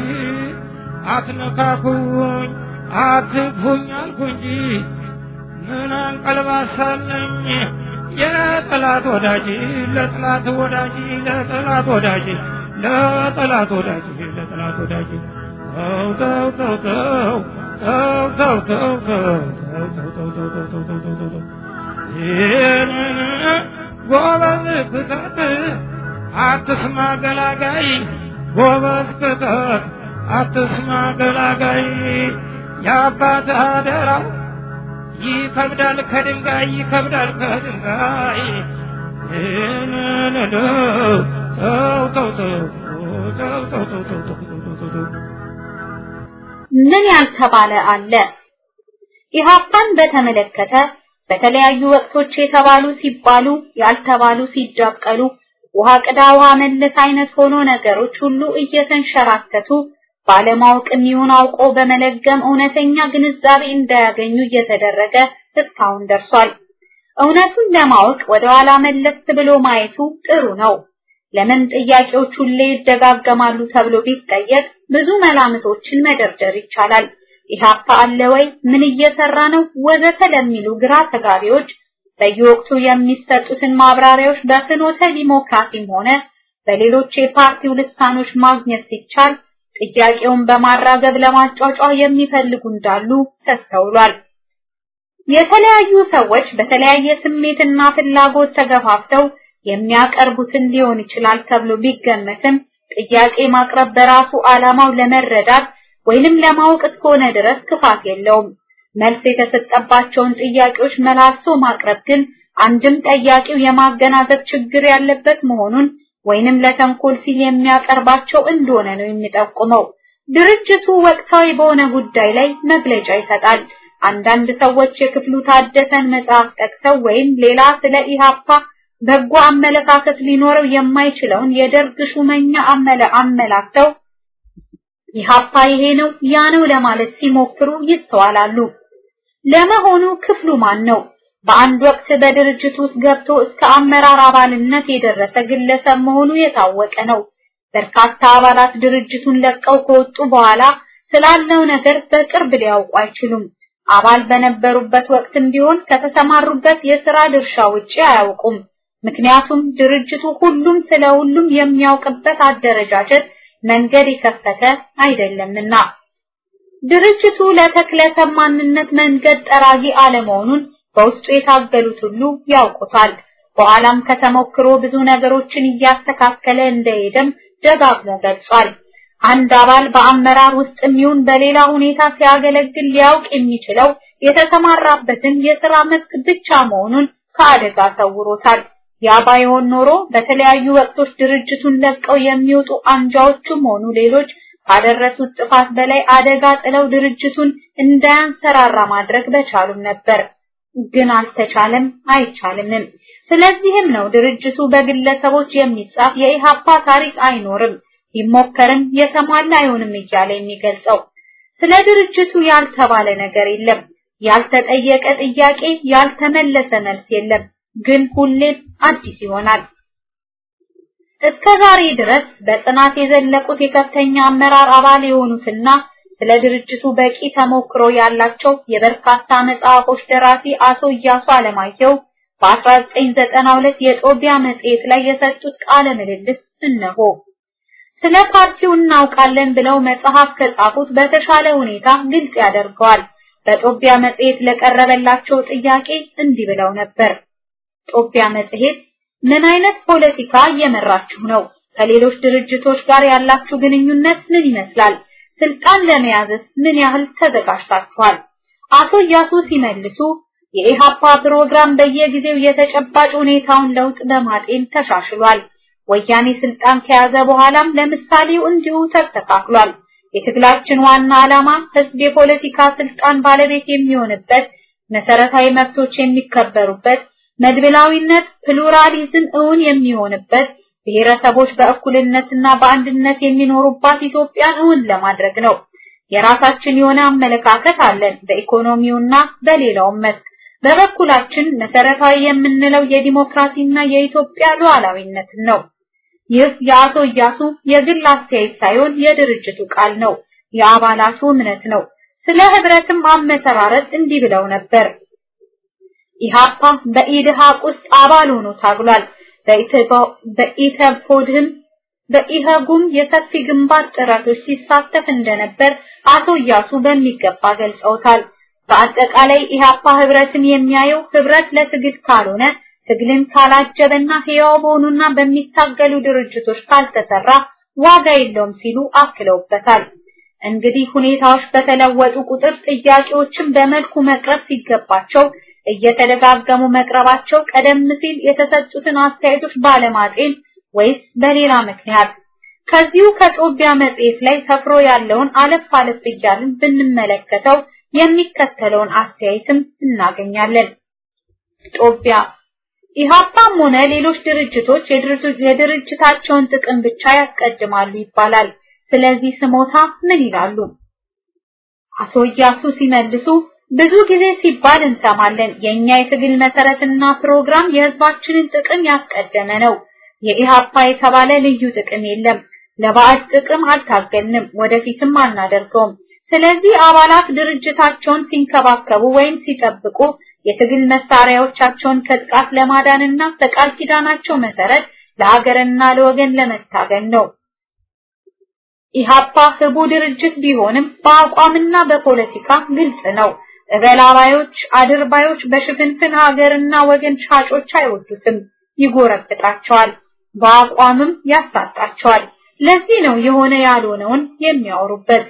አትነካኩኝ አትግፉኝ አልኩ እንጂ ምን አንቀልባሳለኝ የጠላት ወዳጅ ለጠላት ወዳጅ ለጠላት ወዳጅ ለጠላት ወዳጅ ለጠላት ወዳጅ ተው ተው ተው ተው ተው ተው ተው ተው ይህንን ጎበዝ ክተት አትስማ ገላጋይ ጎበዝ ክተት አትስማ ገላጋይ የአባት አደራው ይከብዳል ከድንጋይ ይከብዳል ከድንጋይ ይህንን ተው ተው ተው ተው ተው ተው ተው ተው ተው ተው
ምን ያልተባለ አለ? ኢህአፓን በተመለከተ በተለያዩ ወቅቶች የተባሉ ሲባሉ ያልተባሉ ሲዳቀሉ ውሃ ቅዳ ውሃ መልስ አይነት ሆኖ ነገሮች ሁሉ እየተንሸራተቱ ባለማወቅም ይሁን አውቆ በመለገም እውነተኛ ግንዛቤ እንዳያገኙ እየተደረገ እስካሁን ደርሷል። እውነቱን ለማወቅ ወደ ኋላ መለስ ብሎ ማየቱ ጥሩ ነው። ለምን ጥያቄዎች ሁሌ ይደጋገማሉ ተብሎ ቢጠየቅ ብዙ መላምቶችን መደርደር ይቻላል። ኢህአፓ አለ ወይ? ምን እየሰራ ነው? ወዘተ ለሚሉ ግራ ተጋቢዎች በየወቅቱ የሚሰጡትን ማብራሪያዎች በፍኖተ ዲሞክራሲም ሆነ በሌሎች የፓርቲው ልሳኖች ማግኘት ሲቻል ጥያቄውን በማራገብ ለማጫጫ የሚፈልጉ እንዳሉ ተስተውሏል። የተለያዩ ሰዎች በተለያየ ስሜትና ፍላጎት ተገፋፍተው የሚያቀርቡትን ሊሆን ይችላል ተብሎ ቢገመትም ጥያቄ ማቅረብ በራሱ ዓላማው ለመረዳት ወይንም ለማወቅ እስከሆነ ድረስ ክፋት የለውም። መልስ የተሰጠባቸውን ጥያቄዎች መላልሶ ማቅረብ ግን አንድም ጠያቂው የማገናዘብ ችግር ያለበት መሆኑን ወይንም ለተንኮል ሲል የሚያቀርባቸው እንደሆነ ነው የሚጠቁመው። ድርጅቱ ወቅታዊ በሆነ ጉዳይ ላይ መግለጫ ይሰጣል። አንዳንድ ሰዎች የክፍሉ ታደሰን መጽሐፍ ጠቅሰው ወይም ሌላ ስለ ኢሃፓ በጎ አመለካከት ሊኖረው የማይችለውን የደርግ ሹመኛ አመለ አመላክተው ኢሃፓ ይሄ ነው ያ ነው ለማለት ሲሞክሩ ይስተዋላሉ። ለመሆኑ ክፍሉ ማን ነው? በአንድ ወቅት በድርጅት ውስጥ ገብቶ እስከ አመራር አባልነት የደረሰ ግለሰብ መሆኑ የታወቀ ነው። በርካታ አባላት ድርጅቱን ለቀው ከወጡ በኋላ ስላለው ነገር በቅርብ ሊያውቁ አይችሉም። አባል በነበሩበት ወቅትም ቢሆን ከተሰማሩበት የሥራ ድርሻ ውጪ አያውቁም። ምክንያቱም ድርጅቱ ሁሉም ስለ ሁሉም የሚያውቅበት አደረጃጀት መንገድ የከፈተ አይደለምና። ድርጅቱ ለተክለሰብ ማንነት መንገድ ጠራጊ አለመሆኑን በውስጡ የታገሉት ሁሉ ያውቁታል። በኋላም ከተሞክሮ ብዙ ነገሮችን እያስተካከለ እንደሄደም ደጋግሞ ገልጿል። አንድ አባል በአመራር ውስጥ የሚሆን በሌላ ሁኔታ ሲያገለግል ሊያውቅ የሚችለው የተሰማራበትን የሥራ መስክ ብቻ መሆኑን ከአደጋ ሰውሮታል። ያ ባይሆን ኖሮ በተለያዩ ወቅቶች ድርጅቱን ለቀው የሚወጡ አንጃዎችም ሆኑ ሌሎች ካደረሱት ጥፋት በላይ አደጋ ጥለው ድርጅቱን እንዳያንሰራራ ማድረግ በቻሉም ነበር። ግን አልተቻለም፣ አይቻልምም። ስለዚህም ነው ድርጅቱ በግለሰቦች የሚጻፍ የኢሃፓ ታሪክ አይኖርም፣ ቢሞከርም የተሟላ አይሆንም እያለ የሚገልጸው። ስለ ድርጅቱ ያልተባለ ነገር የለም፣ ያልተጠየቀ ጥያቄ፣ ያልተመለሰ መልስ የለም። ግን ሁሌም አዲስ ይሆናል። እስከ ዛሬ ድረስ በጽናት የዘለቁት የከፍተኛ አመራር አባል የሆኑትና ስለ ድርጅቱ በቂ ተሞክሮ ያላቸው የበርካታ መጽሐፎች ደራሲ አቶ እያሱ አለማየሁ በ1992 የጦቢያ መጽሔት ላይ የሰጡት ቃለ ምልልስ እነሆ። ስለ ጦቢያው እናውቃለን ብለው መጽሐፍ ከጻፉት በተሻለ ሁኔታ ግልጽ ያደርገዋል። በጦቢያ መጽሔት ለቀረበላቸው ጥያቄ እንዲህ ብለው ነበር። ጦቢያ መጽሔት ምን አይነት ፖለቲካ እየመራችሁ ነው? ከሌሎች ድርጅቶች ጋር ያላችሁ ግንኙነት ምን ይመስላል? ስልጣን ለመያዝስ ምን ያህል ተዘጋጅታችኋል? አቶ እያሱ ሲመልሱ የኢሃፓ ፕሮግራም በየጊዜው የተጨባጭ ሁኔታውን ለውጥ በማጤን ተሻሽሏል። ወያኔ ስልጣን ከያዘ በኋላም ለምሳሌው እንዲሁ ተስተካክሏል። የትግላችን ዋና ዓላማ ህዝብ የፖለቲካ ስልጣን ባለቤት የሚሆንበት፣ መሰረታዊ መብቶች የሚከበሩበት፣ መድብላዊነት ፕሉራሊዝም እውን የሚሆንበት፣ ብሔረሰቦች በእኩልነትና በአንድነት የሚኖሩባት ኢትዮጵያን እውን ለማድረግ ነው። የራሳችን የሆነ አመለካከት አለን በኢኮኖሚውና በሌላውም መስክ። በበኩላችን መሰረታዊ የምንለው የዲሞክራሲና የኢትዮጵያ ሉዓላዊነትን ነው። ይህ የአቶ እያሱ የግል አስተያየት ሳይሆን የድርጅቱ ቃል ነው፣ የአባላቱ እምነት ነው። ስለ ህብረትም አመሰራረት እንዲህ ብለው ነበር። ኢሃፓ በኢድሃቅ ውስጥ አባል ሆኖ ታግሏል። በኢተፖድህም በኢሃጉም የሰፊ ግንባር ጥረቶች ሲሳተፍ እንደነበር አቶ እያሱ በሚገባ ገልጸውታል። በአጠቃላይ ኢሃፓ ህብረትን የሚያየው ህብረት ለትግል ካልሆነ ትግልን ካላጀበና ህያው በሆኑና በሚታገሉ ድርጅቶች ካልተሰራ ዋጋ የለውም ሲሉ አክለውበታል። እንግዲህ ሁኔታዎች በተለወጡ ቁጥር ጥያቄዎችን በመልኩ መቅረብ ሲገባቸው እየተደጋገሙ መቅረባቸው ቀደም ሲል የተሰጡትን አስተያየቶች ባለማጤን ወይስ በሌላ ምክንያት? ከዚሁ ከጦቢያ መጽሔት ላይ ሰፍሮ ያለውን አለፍ አለፍ እያልን ብንመለከተው የሚከተለውን አስተያየትም እናገኛለን። ጦቢያ ኢሃፓም ሆነ ሌሎች ድርጅቶች የድርጅታቸውን ጥቅም ብቻ ያስቀድማሉ ይባላል። ስለዚህ ስሞታ ምን ይላሉ? አቶ እያሱ ሲመልሱ ብዙ ጊዜ ሲባል እንሰማለን። የኛ የትግል መሰረትና ፕሮግራም የህዝባችንን ጥቅም ያስቀደመ ነው። የኢሃፓ የተባለ ልዩ ጥቅም የለም። ለባዕድ ጥቅም አልታገልንም፣ ወደፊትም አናደርገውም። ስለዚህ አባላት ድርጅታቸውን ሲንከባከቡ ወይም ሲጠብቁ የትግል መሳሪያዎቻቸውን ከጥቃት ለማዳንና በቃል ኪዳናቸው መሰረት ለሀገርና ለወገን ለመታገል ነው። ኢሃፓ ህቡ ድርጅት ቢሆንም በአቋምና በፖለቲካ ግልጽ ነው። እበላባዮች፣ አድርባዮች በሽፍንፍን ሀገርና ወገን ሻጮች አይወዱትም፣ ይጎረብጣቸዋል፣ በአቋምም ያሳጣቸዋል። ለዚህ ነው የሆነ ያልሆነውን የሚያወሩበት።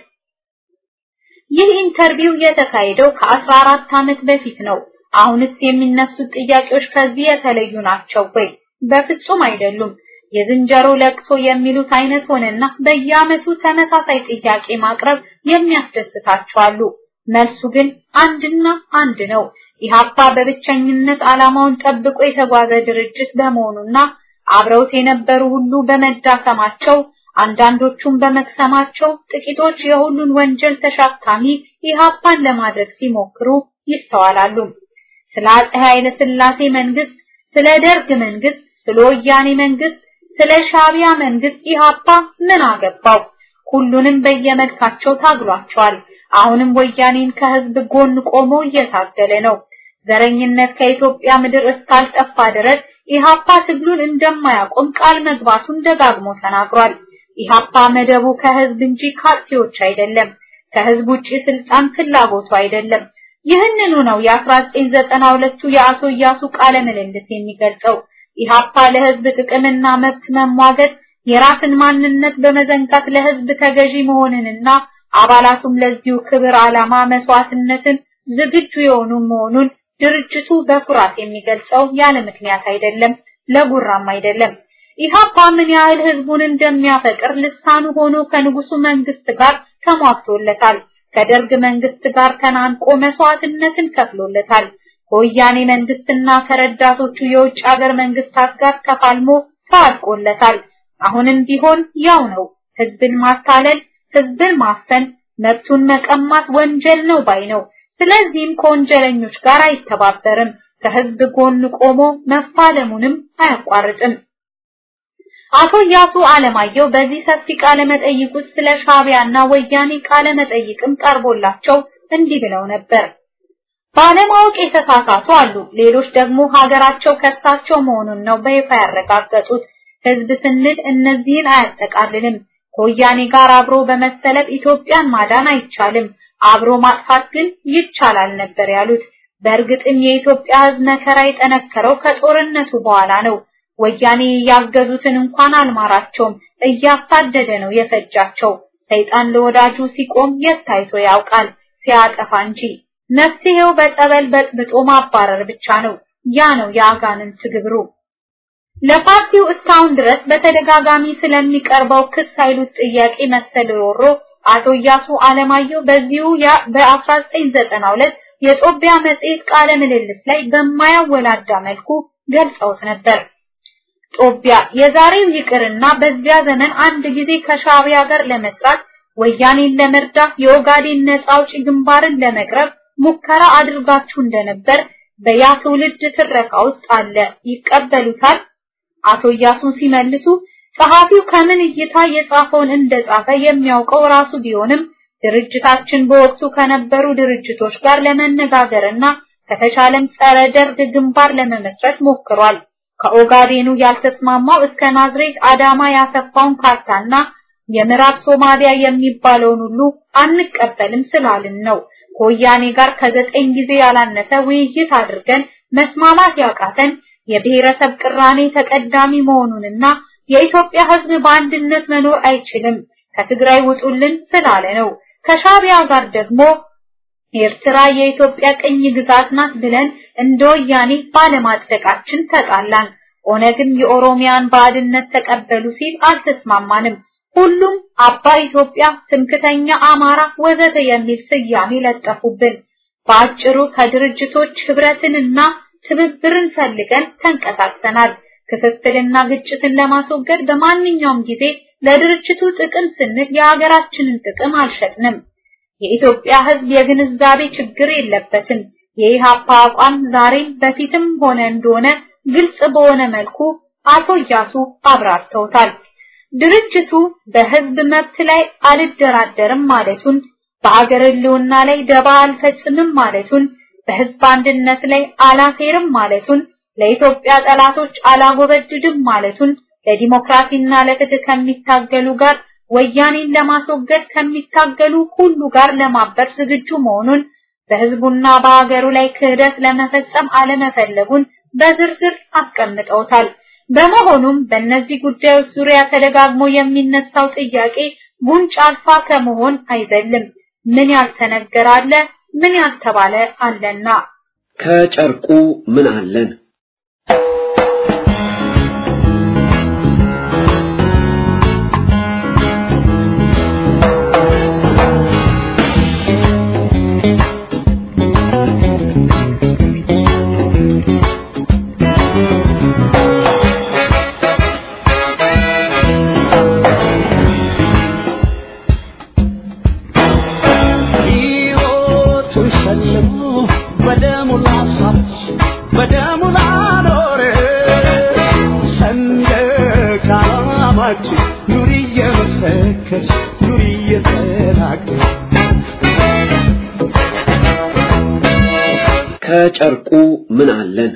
ይህ ኢንተርቪው የተካሄደው ከ14 ዓመት በፊት ነው። አሁንስ የሚነሱት ጥያቄዎች ከዚህ የተለዩ ናቸው ወይ? በፍጹም አይደሉም። የዝንጀሮ ለቅሶ የሚሉት አይነት ሆነና በየዓመቱ ተመሳሳይ ጥያቄ ማቅረብ የሚያስደስታቸው አሉ። መልሱ ግን አንድና አንድ ነው። ኢሃፓ በብቸኝነት ዓላማውን ጠብቆ የተጓዘ ድርጅት በመሆኑና አብረውት የነበሩ ሁሉ በመዳከማቸው አንዳንዶቹም በመክሰማቸው ጥቂቶች የሁሉን ወንጀል ተሸካሚ ኢሃፓን ለማድረግ ሲሞክሩ ይስተዋላሉ። ስለ አፄ ኃይለ ሥላሴ መንግስት፣ ስለ ደርግ መንግስት፣ ስለ ወያኔ መንግስት፣ ስለ ሻቢያ መንግስት ኢሃፓ ምን አገባው? ሁሉንም በየመልካቸው ታግሏቸዋል። አሁንም ወያኔን ከህዝብ ጎን ቆሞ እየታገለ ነው። ዘረኝነት ከኢትዮጵያ ምድር እስካልጠፋ ድረስ ኢሃፓ ትግሉን እንደማያቆም ቃል መግባቱን ደጋግሞ ተናግሯል። ኢሃፓ መደቡ ከህዝብ እንጂ ካርቲዎች አይደለም። ከህዝብ ውጪ ስልጣን ፍላጎቱ አይደለም። ይህንኑ ነው የ1992ቱ የአቶ እያሱ ቃለ ምልልስ የሚገልጸው። ኢሃፓ ለህዝብ ጥቅምና መብት መሟገት የራስን ማንነት በመዘንጋት ለህዝብ ተገዢ መሆንንና አባላቱም ለዚሁ ክብር ዓላማ መስዋዕትነትን ዝግጁ የሆኑ መሆኑን ድርጅቱ በኩራት የሚገልጸው ያለ ምክንያት አይደለም፣ ለጉራም አይደለም። ኢሃፓ ምን ያህል ህዝቡን እንደሚያፈቅር ልሳኑ ሆኖ ከንጉሱ መንግስት ጋር ተሟግቶለታል። ከደርግ መንግስት ጋር ተናንቆ መስዋዕትነትን ከፍሎለታል። ከወያኔ መንግስትና ከረዳቶቹ የውጭ ሀገር መንግስታት ጋር ተፋልሞ ታጥቆለታል። አሁንም ቢሆን ያው ነው። ህዝብን ማታለል፣ ህዝብን ማፈን፣ መብቱን መቀማት ወንጀል ነው ባይ ነው። ስለዚህም ከወንጀለኞች ጋር አይተባበርም። ከህዝብ ጎን ቆሞ መፋለሙንም አያቋርጥም። አቶ ያሱ አለማየሁ በዚህ ሰፊ ቃለ መጠይቅ ውስጥ ስለ ሻቢያና ወያኔ ቃለ መጠይቅም ቀርቦላቸው እንዲህ ብለው ነበር። ባለማወቅ የተሳሳቱ አሉ። ሌሎች ደግሞ ሀገራቸው ከሳቸው መሆኑን ነው በይፋ ያረጋገጡት። ህዝብ ስንል እነዚህን አያጠቃልልም። ከወያኔ ጋር አብሮ በመሰለፍ ኢትዮጵያን ማዳን አይቻልም፣ አብሮ ማጥፋት ግን ይቻላል ነበር ያሉት። በእርግጥም የኢትዮጵያ ህዝብ መከራ የጠነከረው ከጦርነቱ በኋላ ነው። ወያኔ ያገዙትን እንኳን አልማራቸውም፣ እያሳደደ ነው የፈጃቸው። ሰይጣን ለወዳጁ ሲቆም የት ታይቶ ያውቃል? ሲያጠፋ እንጂ። መፍትሄው በጸበል በጥብጦ ማባረር ብቻ ነው። ያ ነው የአጋንንት ግብሩ። ለፓርቲው እስካሁን ድረስ በተደጋጋሚ ስለሚቀርበው ክስ ኃይሉት ጥያቄ መሰል ሮሮ አቶ እያሱ አለማየሁ በዚሁ በ1992 የጦቢያ መጽሔት ቃለ ምልልስ ላይ በማያወላዳ መልኩ ገልጸውት ነበር። ጦቢያ የዛሬው ይቅርና በዚያ ዘመን አንድ ጊዜ ከሻቢያ ጋር ለመስራት ወያኔን ለመርዳት የኦጋዴን ነጻ አውጪ ግንባርን ለመቅረብ ሙከራ አድርጋችሁ እንደነበር በያ ትውልድ ትረካ ውስጥ አለ። ይቀበሉታል? አቶ እያሱን ሲመልሱ ጸሐፊው ከምን እይታ የጻፈውን እንደጻፈ የሚያውቀው ራሱ ቢሆንም ድርጅታችን በወቅቱ ከነበሩ ድርጅቶች ጋር ለመነጋገርና ከተቻለም ጸረ ደርግ ግንባር ለመመስረት ሞክሯል። ከኦጋዴኑ ያልተስማማው እስከ ናዝሬት አዳማ ያሰፋውን ካርታና የምዕራብ ሶማሊያ የሚባለውን ሁሉ አንቀበልም ስላልን ነው። ከወያኔ ጋር ከዘጠኝ ጊዜ ያላነሰ ውይይት አድርገን መስማማት ያቃተን የብሔረሰብ ቅራኔ ተቀዳሚ መሆኑንና የኢትዮጵያ ሕዝብ በአንድነት መኖር አይችልም ከትግራይ ውጡልን ስላለ ነው። ከሻቢያ ጋር ደግሞ ኤርትራ የኢትዮጵያ ቅኝ ግዛት ናት ብለን እንደ ወያኔ ባለማጽደቃችን ተጣላን። ኦነግም የኦሮሚያን ባዕድነት ተቀበሉ ሲል አልተስማማንም። ሁሉም አባ ኢትዮጵያ፣ ትምክተኛ አማራ ወዘተ የሚል ስያሜ ለጠፉብን። በአጭሩ ከድርጅቶች ህብረትንና ትብብርን ፈልገን ተንቀሳቅሰናል። ክፍፍልና ግጭትን ለማስወገድ በማንኛውም ጊዜ ለድርጅቱ ጥቅም ስንል የሀገራችንን ጥቅም አልሸጥንም። የኢትዮጵያ ሕዝብ የግንዛቤ ችግር የለበትም። የኢሃፓ አቋም ዛሬም በፊትም ሆነ እንደሆነ ግልጽ በሆነ መልኩ አቶ እያሱ አብራርተውታል። ድርጅቱ በህዝብ መብት ላይ አልደራደርም ማለቱን፣ በአገር ህልውና ላይ ደባ አልፈጽምም ማለቱን፣ በህዝብ አንድነት ላይ አላሴርም ማለቱን፣ ለኢትዮጵያ ጠላቶች አላጎበድድም ማለቱን፣ ለዲሞክራሲና ለፍትህ ከሚታገሉ ጋር ወያኔን ለማስወገድ ከሚታገሉ ሁሉ ጋር ለማበር ዝግጁ መሆኑን በህዝቡና በአገሩ ላይ ክህደት ለመፈጸም አለመፈለጉን በዝርዝር አስቀምጠውታል። በመሆኑም በእነዚህ ጉዳዮች ዙሪያ ተደጋግሞ የሚነሳው ጥያቄ ጉንጭ አልፋ ከመሆን አይዘልም። ምን ያልተነገረ አለ? ምን ያልተባለ አለና
ከጨርቁ ምን አለን? ከጨርቁ ምን አለን?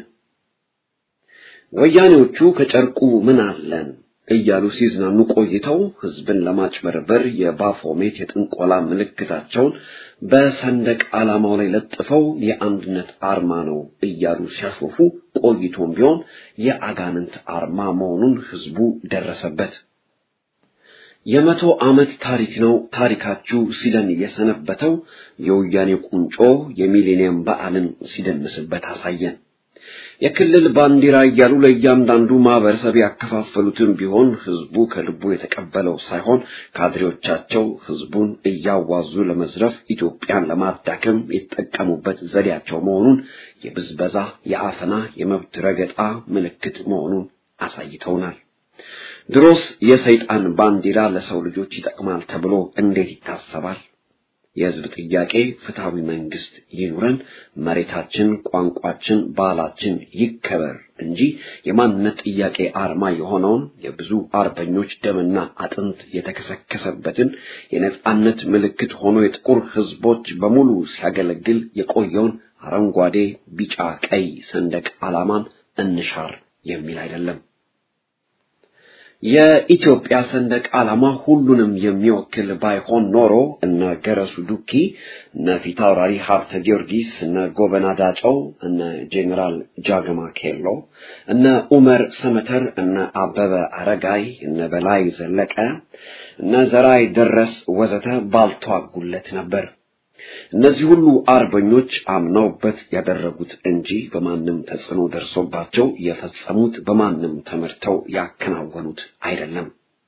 ወያኔዎቹ ከጨርቁ ምን አለን እያሉ ሲዝናኑ ቆይተው ህዝብን ለማጭበርበር የባፎሜት የጥንቆላ ምልክታቸውን በሰንደቅ ዓላማው ላይ ለጥፈው የአንድነት አርማ ነው እያሉ ሲያሾፉ ቆይቶም ቢሆን የአጋንንት አርማ መሆኑን ህዝቡ ደረሰበት። የመቶ ዓመት ታሪክ ነው ታሪካችሁ ሲለን የሰነበተው የወያኔ ቁንጮ የሚሌኒየም በዓልን ሲደንስበት አሳየን። የክልል ባንዲራ እያሉ ለእያንዳንዱ ማህበረሰብ ያከፋፈሉትን ቢሆን ህዝቡ ከልቡ የተቀበለው ሳይሆን ካድሬዎቻቸው ህዝቡን እያዋዙ ለመዝረፍ ኢትዮጵያን ለማዳከም የተጠቀሙበት ዘዴያቸው መሆኑን የብዝበዛ፣ የአፈና፣ የመብት ረገጣ ምልክት መሆኑን አሳይተውናል። ድሮስ የሰይጣን ባንዲራ ለሰው ልጆች ይጠቅማል ተብሎ እንዴት ይታሰባል? የህዝብ ጥያቄ ፍትሃዊ መንግስት ይኑረን፣ መሬታችን፣ ቋንቋችን፣ ባህላችን ይከበር እንጂ የማንነት ጥያቄ አርማ የሆነውን የብዙ አርበኞች ደምና አጥንት የተከሰከሰበትን የነጻነት ምልክት ሆኖ የጥቁር ህዝቦች በሙሉ ሲያገለግል የቆየውን አረንጓዴ፣ ቢጫ፣ ቀይ ሰንደቅ ዓላማን እንሻር የሚል አይደለም። የኢትዮጵያ ሰንደቅ ዓላማ ሁሉንም የሚወክል ባይሆን ኖሮ እነ ገረሱ ዱኪ፣ እነ ፊታውራሪ ሀብተ ጊዮርጊስ፣ እነ ጎበና ዳጨው፣ እነ ጄኔራል ጃገማ ኬሎ፣ እነ ኡመር ሰመተር፣ እነ አበበ አረጋይ፣ እነ በላይ ዘለቀ፣ እነ ዘራይ ደረስ ወዘተ ባልተዋጉለት ነበር። እነዚህ ሁሉ አርበኞች አምነውበት ያደረጉት እንጂ በማንም ተጽዕኖ ደርሶባቸው የፈጸሙት በማንም ተመርተው ያከናወኑት አይደለም።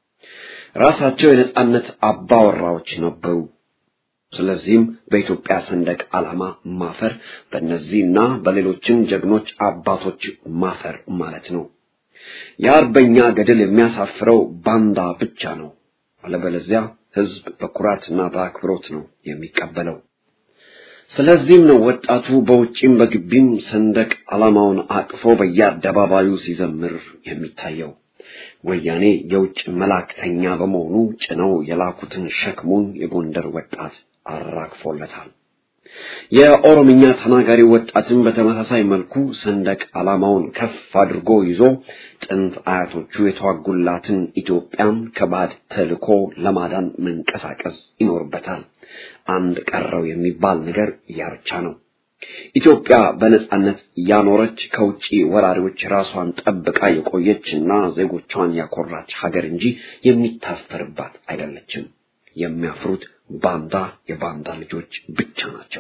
ራሳቸው የነጻነት አባወራዎች ነበሩ። ስለዚህም በኢትዮጵያ ሰንደቅ ዓላማ ማፈር በእነዚህና በሌሎችም ጀግኖች አባቶች ማፈር ማለት ነው። የአርበኛ ገድል የሚያሳፍረው ባንዳ ብቻ ነው። አለበለዚያ ህዝብ በኩራትና በአክብሮት ነው የሚቀበለው። ስለዚህም ነው ወጣቱ በውጪም በግቢም ሰንደቅ ዓላማውን አቅፎ በየአደባባዩ ሲዘምር የሚታየው። ወያኔ የውጭ መላእክተኛ በመሆኑ ጭነው የላኩትን ሸክሙን የጎንደር ወጣት አራግፎለታል። የኦሮምኛ ተናጋሪ ወጣትን በተመሳሳይ መልኩ ሰንደቅ ዓላማውን ከፍ አድርጎ ይዞ ጥንት አያቶቹ የተዋጉላትን ኢትዮጵያን ከባድ ተልዕኮ ለማዳን መንቀሳቀስ ይኖርበታል። አንድ ቀረው የሚባል ነገር ያ ብቻ ነው። ኢትዮጵያ በነጻነት ያኖረች ከውጪ ወራሪዎች ራሷን ጠብቃ የቆየችና ዜጎቿን ያኮራች ሀገር እንጂ የሚታፈርባት አይደለችም። የሚያፍሩት ባንዳ የባንዳ ልጆች ብቻ ናቸው።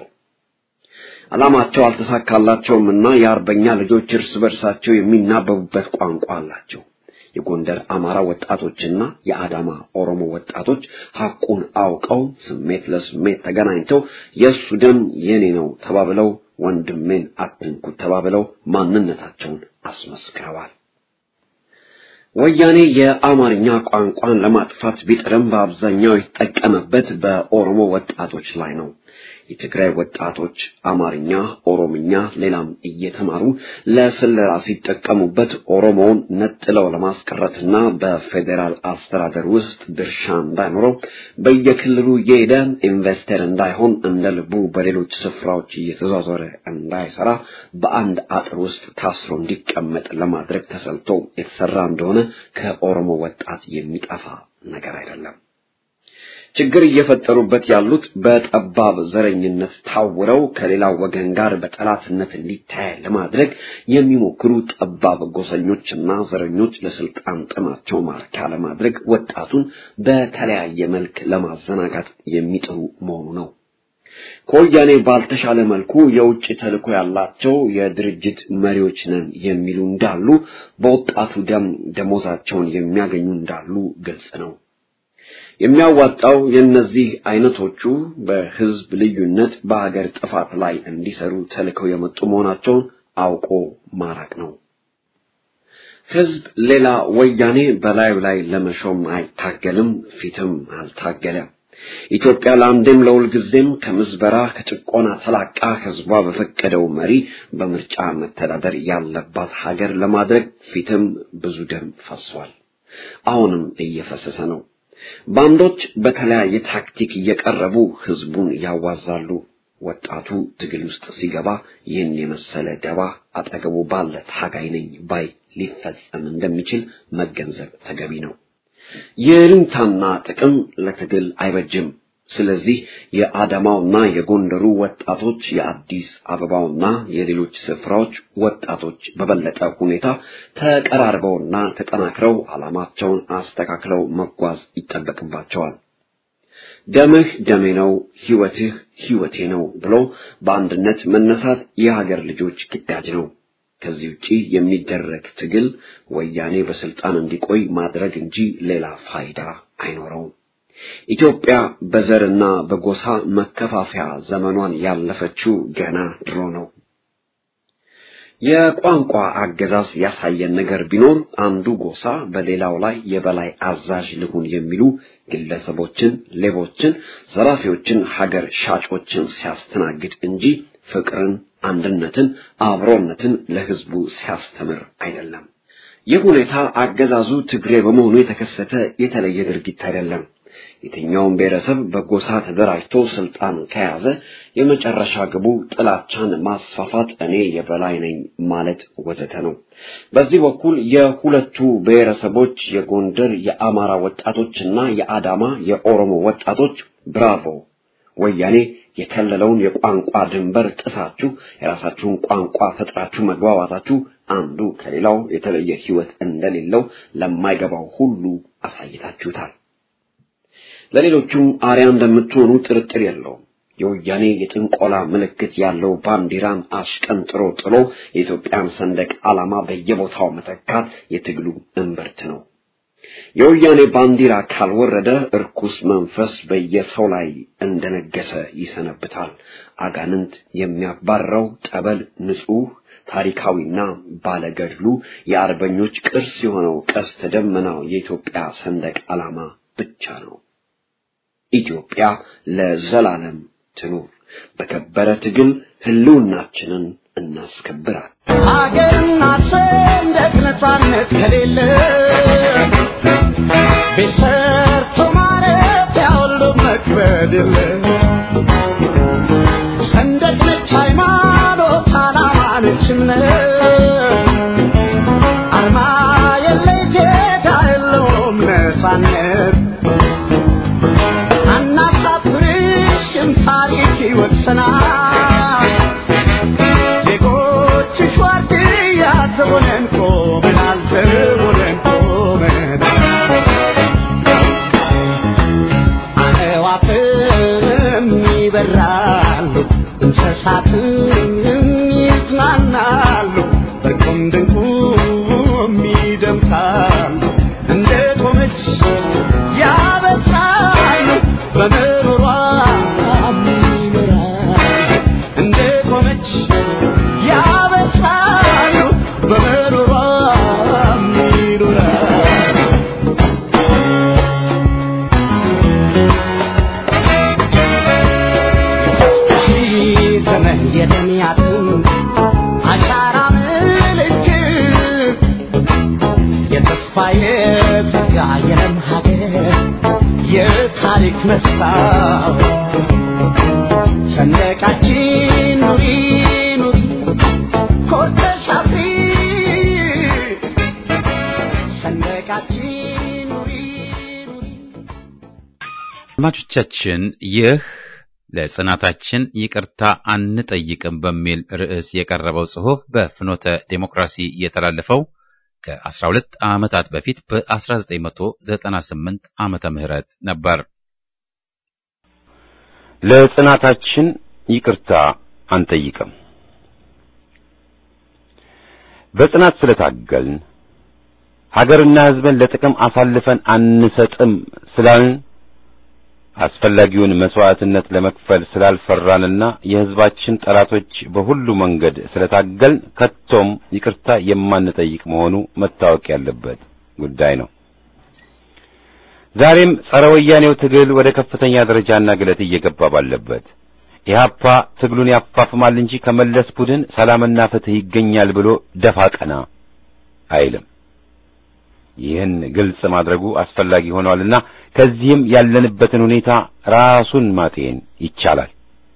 ዓላማቸው አልተሳካላቸውም እና የአርበኛ ልጆች እርስ በርሳቸው የሚናበቡበት ቋንቋ አላቸው። የጎንደር አማራ ወጣቶችና የአዳማ ኦሮሞ ወጣቶች ሐቁን አውቀው ስሜት ለስሜት ተገናኝተው የእሱ ደም የኔ ነው ተባብለው ወንድሜን አትንኩት ተባብለው ማንነታቸውን አስመስክረዋል። ወያኔ የአማርኛ ቋንቋን ለማጥፋት ቢጥርም በአብዛኛው የተጠቀመበት በኦሮሞ ወጣቶች ላይ ነው። የትግራይ ወጣቶች አማርኛ፣ ኦሮምኛ፣ ሌላም እየተማሩ ለስለላ ሲጠቀሙበት ኦሮሞውን ነጥለው ለማስቀረትና በፌዴራል አስተዳደር ውስጥ ድርሻ እንዳይኖረው በየክልሉ እየሄደ ኢንቨስተር እንዳይሆን እንደ ልቡ በሌሎች ስፍራዎች እየተዟዟረ እንዳይሰራ በአንድ አጥር ውስጥ ታስሮ እንዲቀመጥ ለማድረግ ተሰልቶ የተሰራ እንደሆነ ከኦሮሞ ወጣት የሚጠፋ ነገር አይደለም። ችግር እየፈጠሩበት ያሉት በጠባብ ዘረኝነት ታውረው ከሌላው ወገን ጋር በጠላትነት እንዲታይ ለማድረግ የሚሞክሩ ጠባብ ጎሰኞችና ዘረኞች ለስልጣን ጥማቸው ማርኪያ ለማድረግ ወጣቱን በተለያየ መልክ ለማዘናጋት የሚጥሩ መሆኑ ነው። ከወያኔ ባልተሻለ መልኩ የውጭ ተልዕኮ ያላቸው የድርጅት መሪዎች ነን የሚሉ እንዳሉ፣ በወጣቱ ደም ደሞዛቸውን የሚያገኙ እንዳሉ ግልጽ ነው። የሚያዋጣው የእነዚህ አይነቶቹ በህዝብ ልዩነት በሀገር ጥፋት ላይ እንዲሰሩ ተልከው የመጡ መሆናቸውን አውቆ ማራቅ ነው። ህዝብ ሌላ ወያኔ በላዩ ላይ ለመሾም አይታገልም፣ ፊትም አልታገለም። ኢትዮጵያ ለአንዴም ለሁል ጊዜም ከምዝበራ ከጭቆና ተላቃ ህዝቧ በፈቀደው መሪ በምርጫ መተዳደር ያለባት ሀገር ለማድረግ ፊትም ብዙ ደም ፈሷል። አሁንም እየፈሰሰ ነው። ባንዶች በተለያየ ታክቲክ እየቀረቡ ህዝቡን ያዋዛሉ። ወጣቱ ትግል ውስጥ ሲገባ ይህን የመሰለ ደባ አጠገቡ ባለ ታጋይ ነኝ ባይ ሊፈጸም እንደሚችል መገንዘብ ተገቢ ነው። የልንታና ጥቅም ለትግል አይበጅም። ስለዚህ የአዳማውና የጎንደሩ ወጣቶች የአዲስ አበባውና የሌሎች ስፍራዎች ወጣቶች በበለጠ ሁኔታ ተቀራርበውና ተጠናክረው ዓላማቸውን አስተካክለው መጓዝ ይጠበቅባቸዋል። ደምህ ደሜ ነው፣ ህይወትህ ህይወቴ ነው ብሎ በአንድነት መነሳት የሀገር ልጆች ግዳጅ ነው። ከዚህ ውጪ የሚደረግ ትግል ወያኔ በስልጣን እንዲቆይ ማድረግ እንጂ ሌላ ፋይዳ አይኖረውም። ኢትዮጵያ በዘርና በጎሳ መከፋፈያ ዘመኗን ያለፈችው ገና ድሮ ነው። የቋንቋ አገዛዝ ያሳየን ነገር ቢኖር አንዱ ጎሳ በሌላው ላይ የበላይ አዛዥ ልሁን የሚሉ ግለሰቦችን፣ ሌቦችን፣ ዘራፊዎችን፣ ሀገር ሻጮችን ሲያስተናግድ እንጂ ፍቅርን፣ አንድነትን፣ አብሮነትን ለህዝቡ ሲያስተምር አይደለም። ይህ ሁኔታ አገዛዙ ትግሬ በመሆኑ የተከሰተ የተለየ ድርጊት አይደለም። የትኛውም ብሔረሰብ በጎሳ ተደራጅቶ ስልጣን ከያዘ የመጨረሻ ግቡ ጥላቻን ማስፋፋት፣ እኔ የበላይ ነኝ ማለት ወዘተ ነው። በዚህ በኩል የሁለቱ ብሔረሰቦች የጎንደር የአማራ ወጣቶችና የአዳማ የኦሮሞ ወጣቶች ብራቮ ወያኔ የከለለውን የቋንቋ ድንበር ጥሳችሁ የራሳችሁን ቋንቋ ፈጥራችሁ መግባባታችሁ አንዱ ከሌላው የተለየ ሕይወት እንደሌለው ለማይገባው ሁሉ አሳይታችሁታል። ለሌሎቹም አርያ እንደምትሆኑ ጥርጥር የለውም። የወያኔ የጥንቆላ ምልክት ያለው ባንዲራን አሽቀንጥሮ ጥሎ የኢትዮጵያን ሰንደቅ ዓላማ በየቦታው መተካት የትግሉ እምብርት ነው። የወያኔ ባንዲራ ካልወረደ እርኩስ መንፈስ በየሰው ላይ እንደነገሰ ይሰነብታል። አጋንንት የሚያባረው ጠበል ንጹሕ ታሪካዊና ባለገድሉ የአርበኞች ቅርስ የሆነው ቀስተ ደመናው የኢትዮጵያ ሰንደቅ ዓላማ ብቻ ነው። ኢትዮጵያ ለዘላለም ትኑር። በከበረ ትግል ህልውናችንን እናስከብራል።
ሀገርና ሰንደቅ ነፃነት ከሌለ ቤት ሰርቶ ማረፊያ ሁሉ መክበድ የለ ሰንደቅ ነች ሃይማኖት፣ ዓላማ ነች እምነት አርማ የለ ጌታ የለውም ነፃነት አናሳፍርሽም ታሪክ ይወቅሰናል ዜጎችሽ ዋርድያ ዘቦነን ቆመናል ዘቦነን ቆመናል አዕዋፍም ይበራሉ እንስሳትም ይዝናናሉ በቁም ድንቁም ይደምቃሉ እንደ ቆመች ያበስራሉ በምሮሯ ይኖራሉ እንደ ቆመች ያበስራሉ በምሮሯ ይኖራሉ
ማየት ያየነን ሀገር የታሪክ መስታወት ሰንደቃችን ኑሪ ኑሪ ኮርተሽ አፍሪ ሰንደቃችን ኑሪ ኑሪ
አድማጮቻችን ይህ ለጽናታችን ይቅርታ አንጠይቅም በሚል ርዕስ የቀረበው ጽሑፍ በፍኖተ ዴሞክራሲ የተላለፈው ከ12 ዓመታት በፊት በ1998 ዓመተ ምህረት ነበር።
ለጽናታችን ይቅርታ አንጠይቅም። በጽናት ስለታገልን ሀገርና ሕዝብን ለጥቅም አሳልፈን አንሰጥም ስላልን አስፈላጊውን መስዋዕትነት ለመክፈል ስላልፈራንና የሕዝባችን ጠላቶች በሁሉ መንገድ ስለታገልን ከቶም ይቅርታ የማንጠይቅ መሆኑ መታወቅ ያለበት ጉዳይ ነው። ዛሬም ጸረ ወያኔው ትግል ወደ ከፍተኛ ደረጃና ግለት እየገባ ባለበት ኢህአፓ ትግሉን ያፋፍማል እንጂ ከመለስ ቡድን ሰላምና ፍትህ ይገኛል ብሎ ደፋ ቀና አይልም። ይህን ግልጽ ማድረጉ አስፈላጊ ሆኗልና ከዚህም ያለንበትን ሁኔታ ራሱን ማጤን ይቻላል።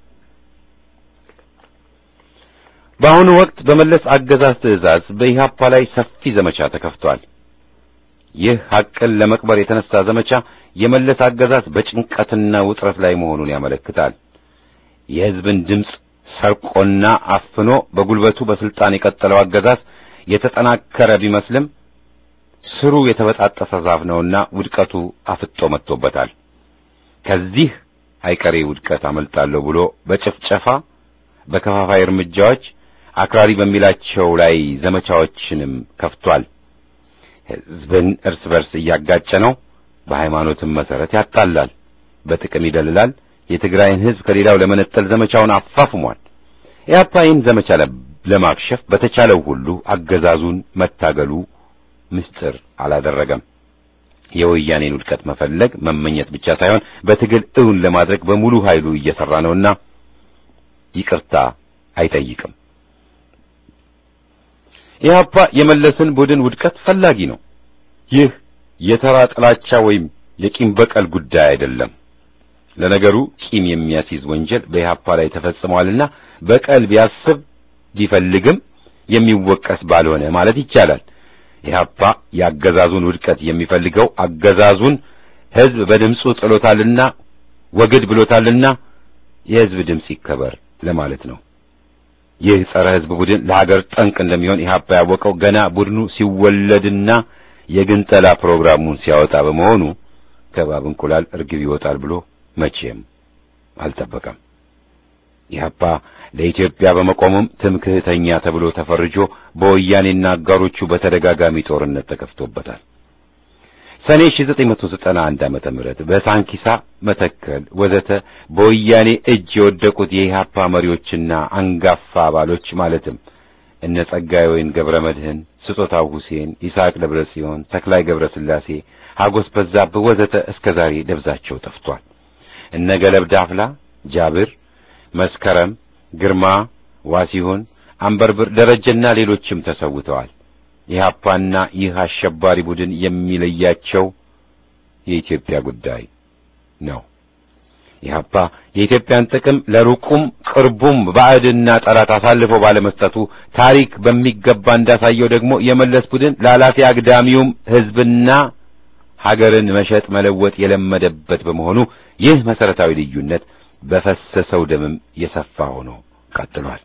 በአሁኑ ወቅት በመለስ አገዛዝ ትዕዛዝ በኢህአፓ ላይ ሰፊ ዘመቻ ተከፍቷል። ይህ ሐቅን ለመቅበር የተነሳ ዘመቻ የመለስ አገዛዝ በጭንቀትና ውጥረት ላይ መሆኑን ያመለክታል። የሕዝብን ድምፅ ሰርቆና አፍኖ በጉልበቱ በስልጣን የቀጠለው አገዛዝ የተጠናከረ ቢመስልም ስሩ የተበጣጠሰ ዛፍ ነውና ውድቀቱ አፍጦ መጥቶበታል። ከዚህ አይቀሬ ውድቀት አመልጣለሁ ብሎ በጭፍጨፋ በከፋፋይ እርምጃዎች አክራሪ በሚላቸው ላይ ዘመቻዎችንም ከፍቷል። ሕዝብን እርስ በርስ እያጋጨ ነው። በሃይማኖትም መሰረት ያጣላል፣ በጥቅም ይደልላል። የትግራይን ሕዝብ ከሌላው ለመነጠል ዘመቻውን አፋፍሟል። ኢህአፓ ይህን ዘመቻ ለማክሸፍ በተቻለው ሁሉ አገዛዙን መታገሉ ምስጢር አላደረገም። የወያኔን ውድቀት መፈለግ መመኘት ብቻ ሳይሆን በትግል እውን ለማድረግ በሙሉ ኃይሉ እየሰራ ነውና ይቅርታ አይጠይቅም። ኢህአፓ የመለስን ቡድን ውድቀት ፈላጊ ነው። ይህ የተራ ጥላቻ ወይም የቂም በቀል ጉዳይ አይደለም። ለነገሩ ቂም የሚያስይዝ ወንጀል በኢህአፓ ላይ ተፈጽሟልና በቀል ቢያስብ ቢፈልግም የሚወቀስ ባልሆነ ማለት ይቻላል። ኢህአፓ የአገዛዙን ውድቀት የሚፈልገው አገዛዙን ሕዝብ በድምፁ ጥሎታልና ወግድ ብሎታልና የሕዝብ ድምፅ ይከበር ለማለት ነው። ይህ ጸረ ሕዝብ ቡድን ለሀገር ጠንቅ እንደሚሆን ኢህአፓ ያወቀው ገና ቡድኑ ሲወለድና የግንጠላ ፕሮግራሙን ሲያወጣ በመሆኑ ከባብ እንቁላል እርግብ ይወጣል ብሎ መቼም አልጠበቀም። ኢህአፓ ለኢትዮጵያ በመቆሙም ትምክህተኛ ተብሎ ተፈርጆ በወያኔና አጋሮቹ በተደጋጋሚ ጦርነት ተከፍቶበታል። ሰኔ 1991 ዓመተ ምህረት በሳንኪሳ መተከል ወዘተ በወያኔ እጅ የወደቁት የኢህአፓ መሪዎችና አንጋፋ አባሎች ማለትም እነ ጸጋዬ ወይን ገብረ መድህን፣ ስጦታው ሁሴን፣ ይስሐቅ ደብረ ጽዮን፣ ተክላይ ገብረ ስላሴ፣ ሀጎስ በዛብህ ወዘተ እስከ ዛሬ ደብዛቸው ጠፍቷል። እነ ገለብ ዳፍላ፣ ጃብር፣ መስከረም ግርማ፣ ዋሲሁን፣ አንበርብር፣ ደረጀና ሌሎችም ተሰውተዋል። ኢህአፓና ይህ አሸባሪ ቡድን የሚለያቸው የኢትዮጵያ ጉዳይ ነው። ኢህአፓ የኢትዮጵያን ጥቅም ለሩቁም ቅርቡም ባዕድና ጠላት አሳልፎ ባለመስጠቱ ታሪክ በሚገባ እንዳሳየው ደግሞ የመለስ ቡድን ለኃላፊ አግዳሚውም ሕዝብና ሀገርን መሸጥ መለወጥ የለመደበት በመሆኑ ይህ መሰረታዊ ልዩነት በፈሰሰው ደምም የሰፋ ሆኖ ቀጥሏል።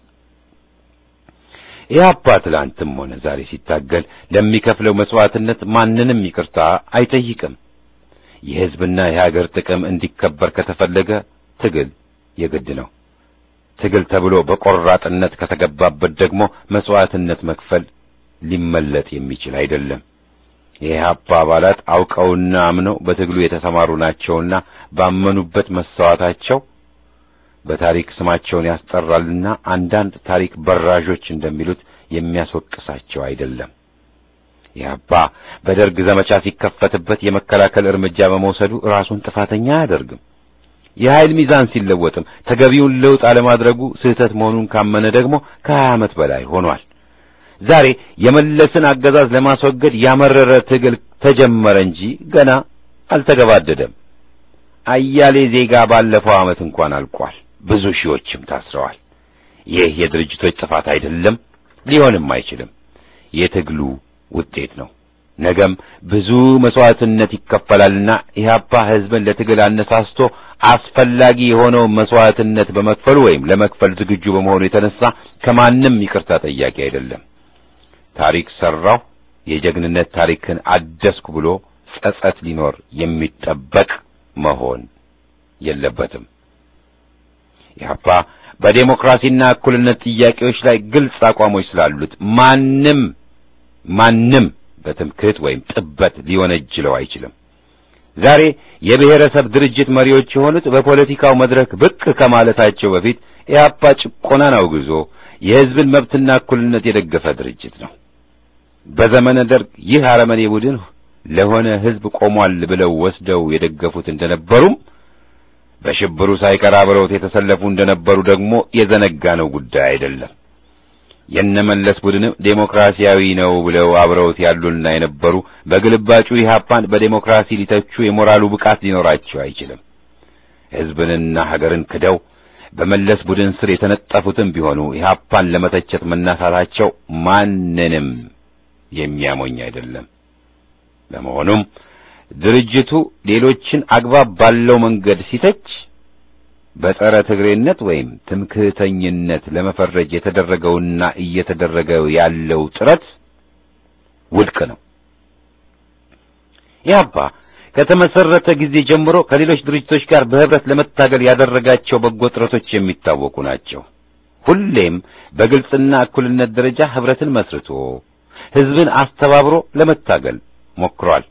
ኢህአፓ ትላንትም ሆነ ዛሬ ሲታገል ለሚከፍለው መስዋዕትነት ማንንም ይቅርታ አይጠይቅም። የሕዝብና የሀገር ጥቅም እንዲከበር ከተፈለገ ትግል የግድ ነው። ትግል ተብሎ በቆራጥነት ከተገባበት ደግሞ መስዋዕትነት መክፈል ሊመለጥ የሚችል አይደለም። የኢህአፓ አባላት አውቀውና አምነው በትግሉ የተሰማሩ ናቸውና ባመኑበት መሰዋታቸው በታሪክ ስማቸውን ያስጠራልና አንዳንድ ታሪክ በራዦች እንደሚሉት የሚያስወቅሳቸው አይደለም። ኢህአፓ በደርግ ዘመቻ ሲከፈትበት የመከላከል እርምጃ በመውሰዱ ራሱን ጥፋተኛ አያደርግም። የኃይል ሚዛን ሲለወጥም ተገቢውን ለውጥ አለማድረጉ ስህተት መሆኑን ካመነ ደግሞ ከሀያ ዓመት በላይ ሆኗል። ዛሬ የመለስን አገዛዝ ለማስወገድ ያመረረ ትግል ተጀመረ እንጂ ገና አልተገባደደም። አያሌ ዜጋ ባለፈው ዓመት እንኳን አልቋል። ብዙ ሺዎችም ታስረዋል። ይህ የድርጅቶች ጥፋት አይደለም፣ ሊሆንም አይችልም። የትግሉ ውጤት ነው። ነገም ብዙ መስዋዕትነት ይከፈላልና ኢህአፓ ህዝብን ለትግል አነሳስቶ አስፈላጊ የሆነውን መስዋዕትነት በመክፈሉ ወይም ለመክፈል ዝግጁ በመሆኑ የተነሳ ከማንም ይቅርታ ጠያቂ አይደለም። ታሪክ ሰራሁ፣ የጀግንነት ታሪክን አደስኩ ብሎ ጸጸት ሊኖር የሚጠበቅ መሆን የለበትም። ኢህአፓ በዴሞክራሲና እኩልነት ጥያቄዎች ላይ ግልጽ አቋሞች ስላሉት ማንም ማንም በትምክህት ወይም ጥበት ሊወነጅለው አይችልም። ዛሬ የብሔረሰብ ድርጅት መሪዎች የሆኑት በፖለቲካው መድረክ ብቅ ከማለታቸው በፊት ኢህአፓ ጭቆናን አውግዞ የህዝብን መብትና እኩልነት የደገፈ ድርጅት ነው። በዘመነ ደርግ ይህ አረመኔ ቡድን ለሆነ ህዝብ ቆሟል ብለው ወስደው የደገፉት እንደነበሩም በሽብሩ ሳይቀር አብረውት የተሰለፉ እንደነበሩ ደግሞ የዘነጋነው ጉዳይ አይደለም። የነመለስ ቡድንም ዴሞክራሲያዊ ነው ብለው አብረውት ያሉና የነበሩ በግልባጩ ኢህአፓን በዴሞክራሲ ሊተቹ የሞራሉ ብቃት ሊኖራቸው አይችልም። ህዝብንና ሀገርን ክደው በመለስ ቡድን ስር የተነጠፉትም ቢሆኑ ኢህአፓን ለመተቸት መናሳታቸው ማንንም የሚያሞኝ አይደለም። በመሆኑም ድርጅቱ ሌሎችን አግባብ ባለው መንገድ ሲተች በጸረ ትግሬነት ወይም ትምክህተኝነት ለመፈረጅ የተደረገውና እየተደረገ ያለው ጥረት ውድቅ ነው። ኢህአፓ ከተመሰረተ ጊዜ ጀምሮ ከሌሎች ድርጅቶች ጋር በህብረት ለመታገል ያደረጋቸው በጎ ጥረቶች የሚታወቁ ናቸው። ሁሌም በግልጽና እኩልነት ደረጃ ህብረትን መስርቶ ህዝብን አስተባብሮ ለመታገል ሞክሯል።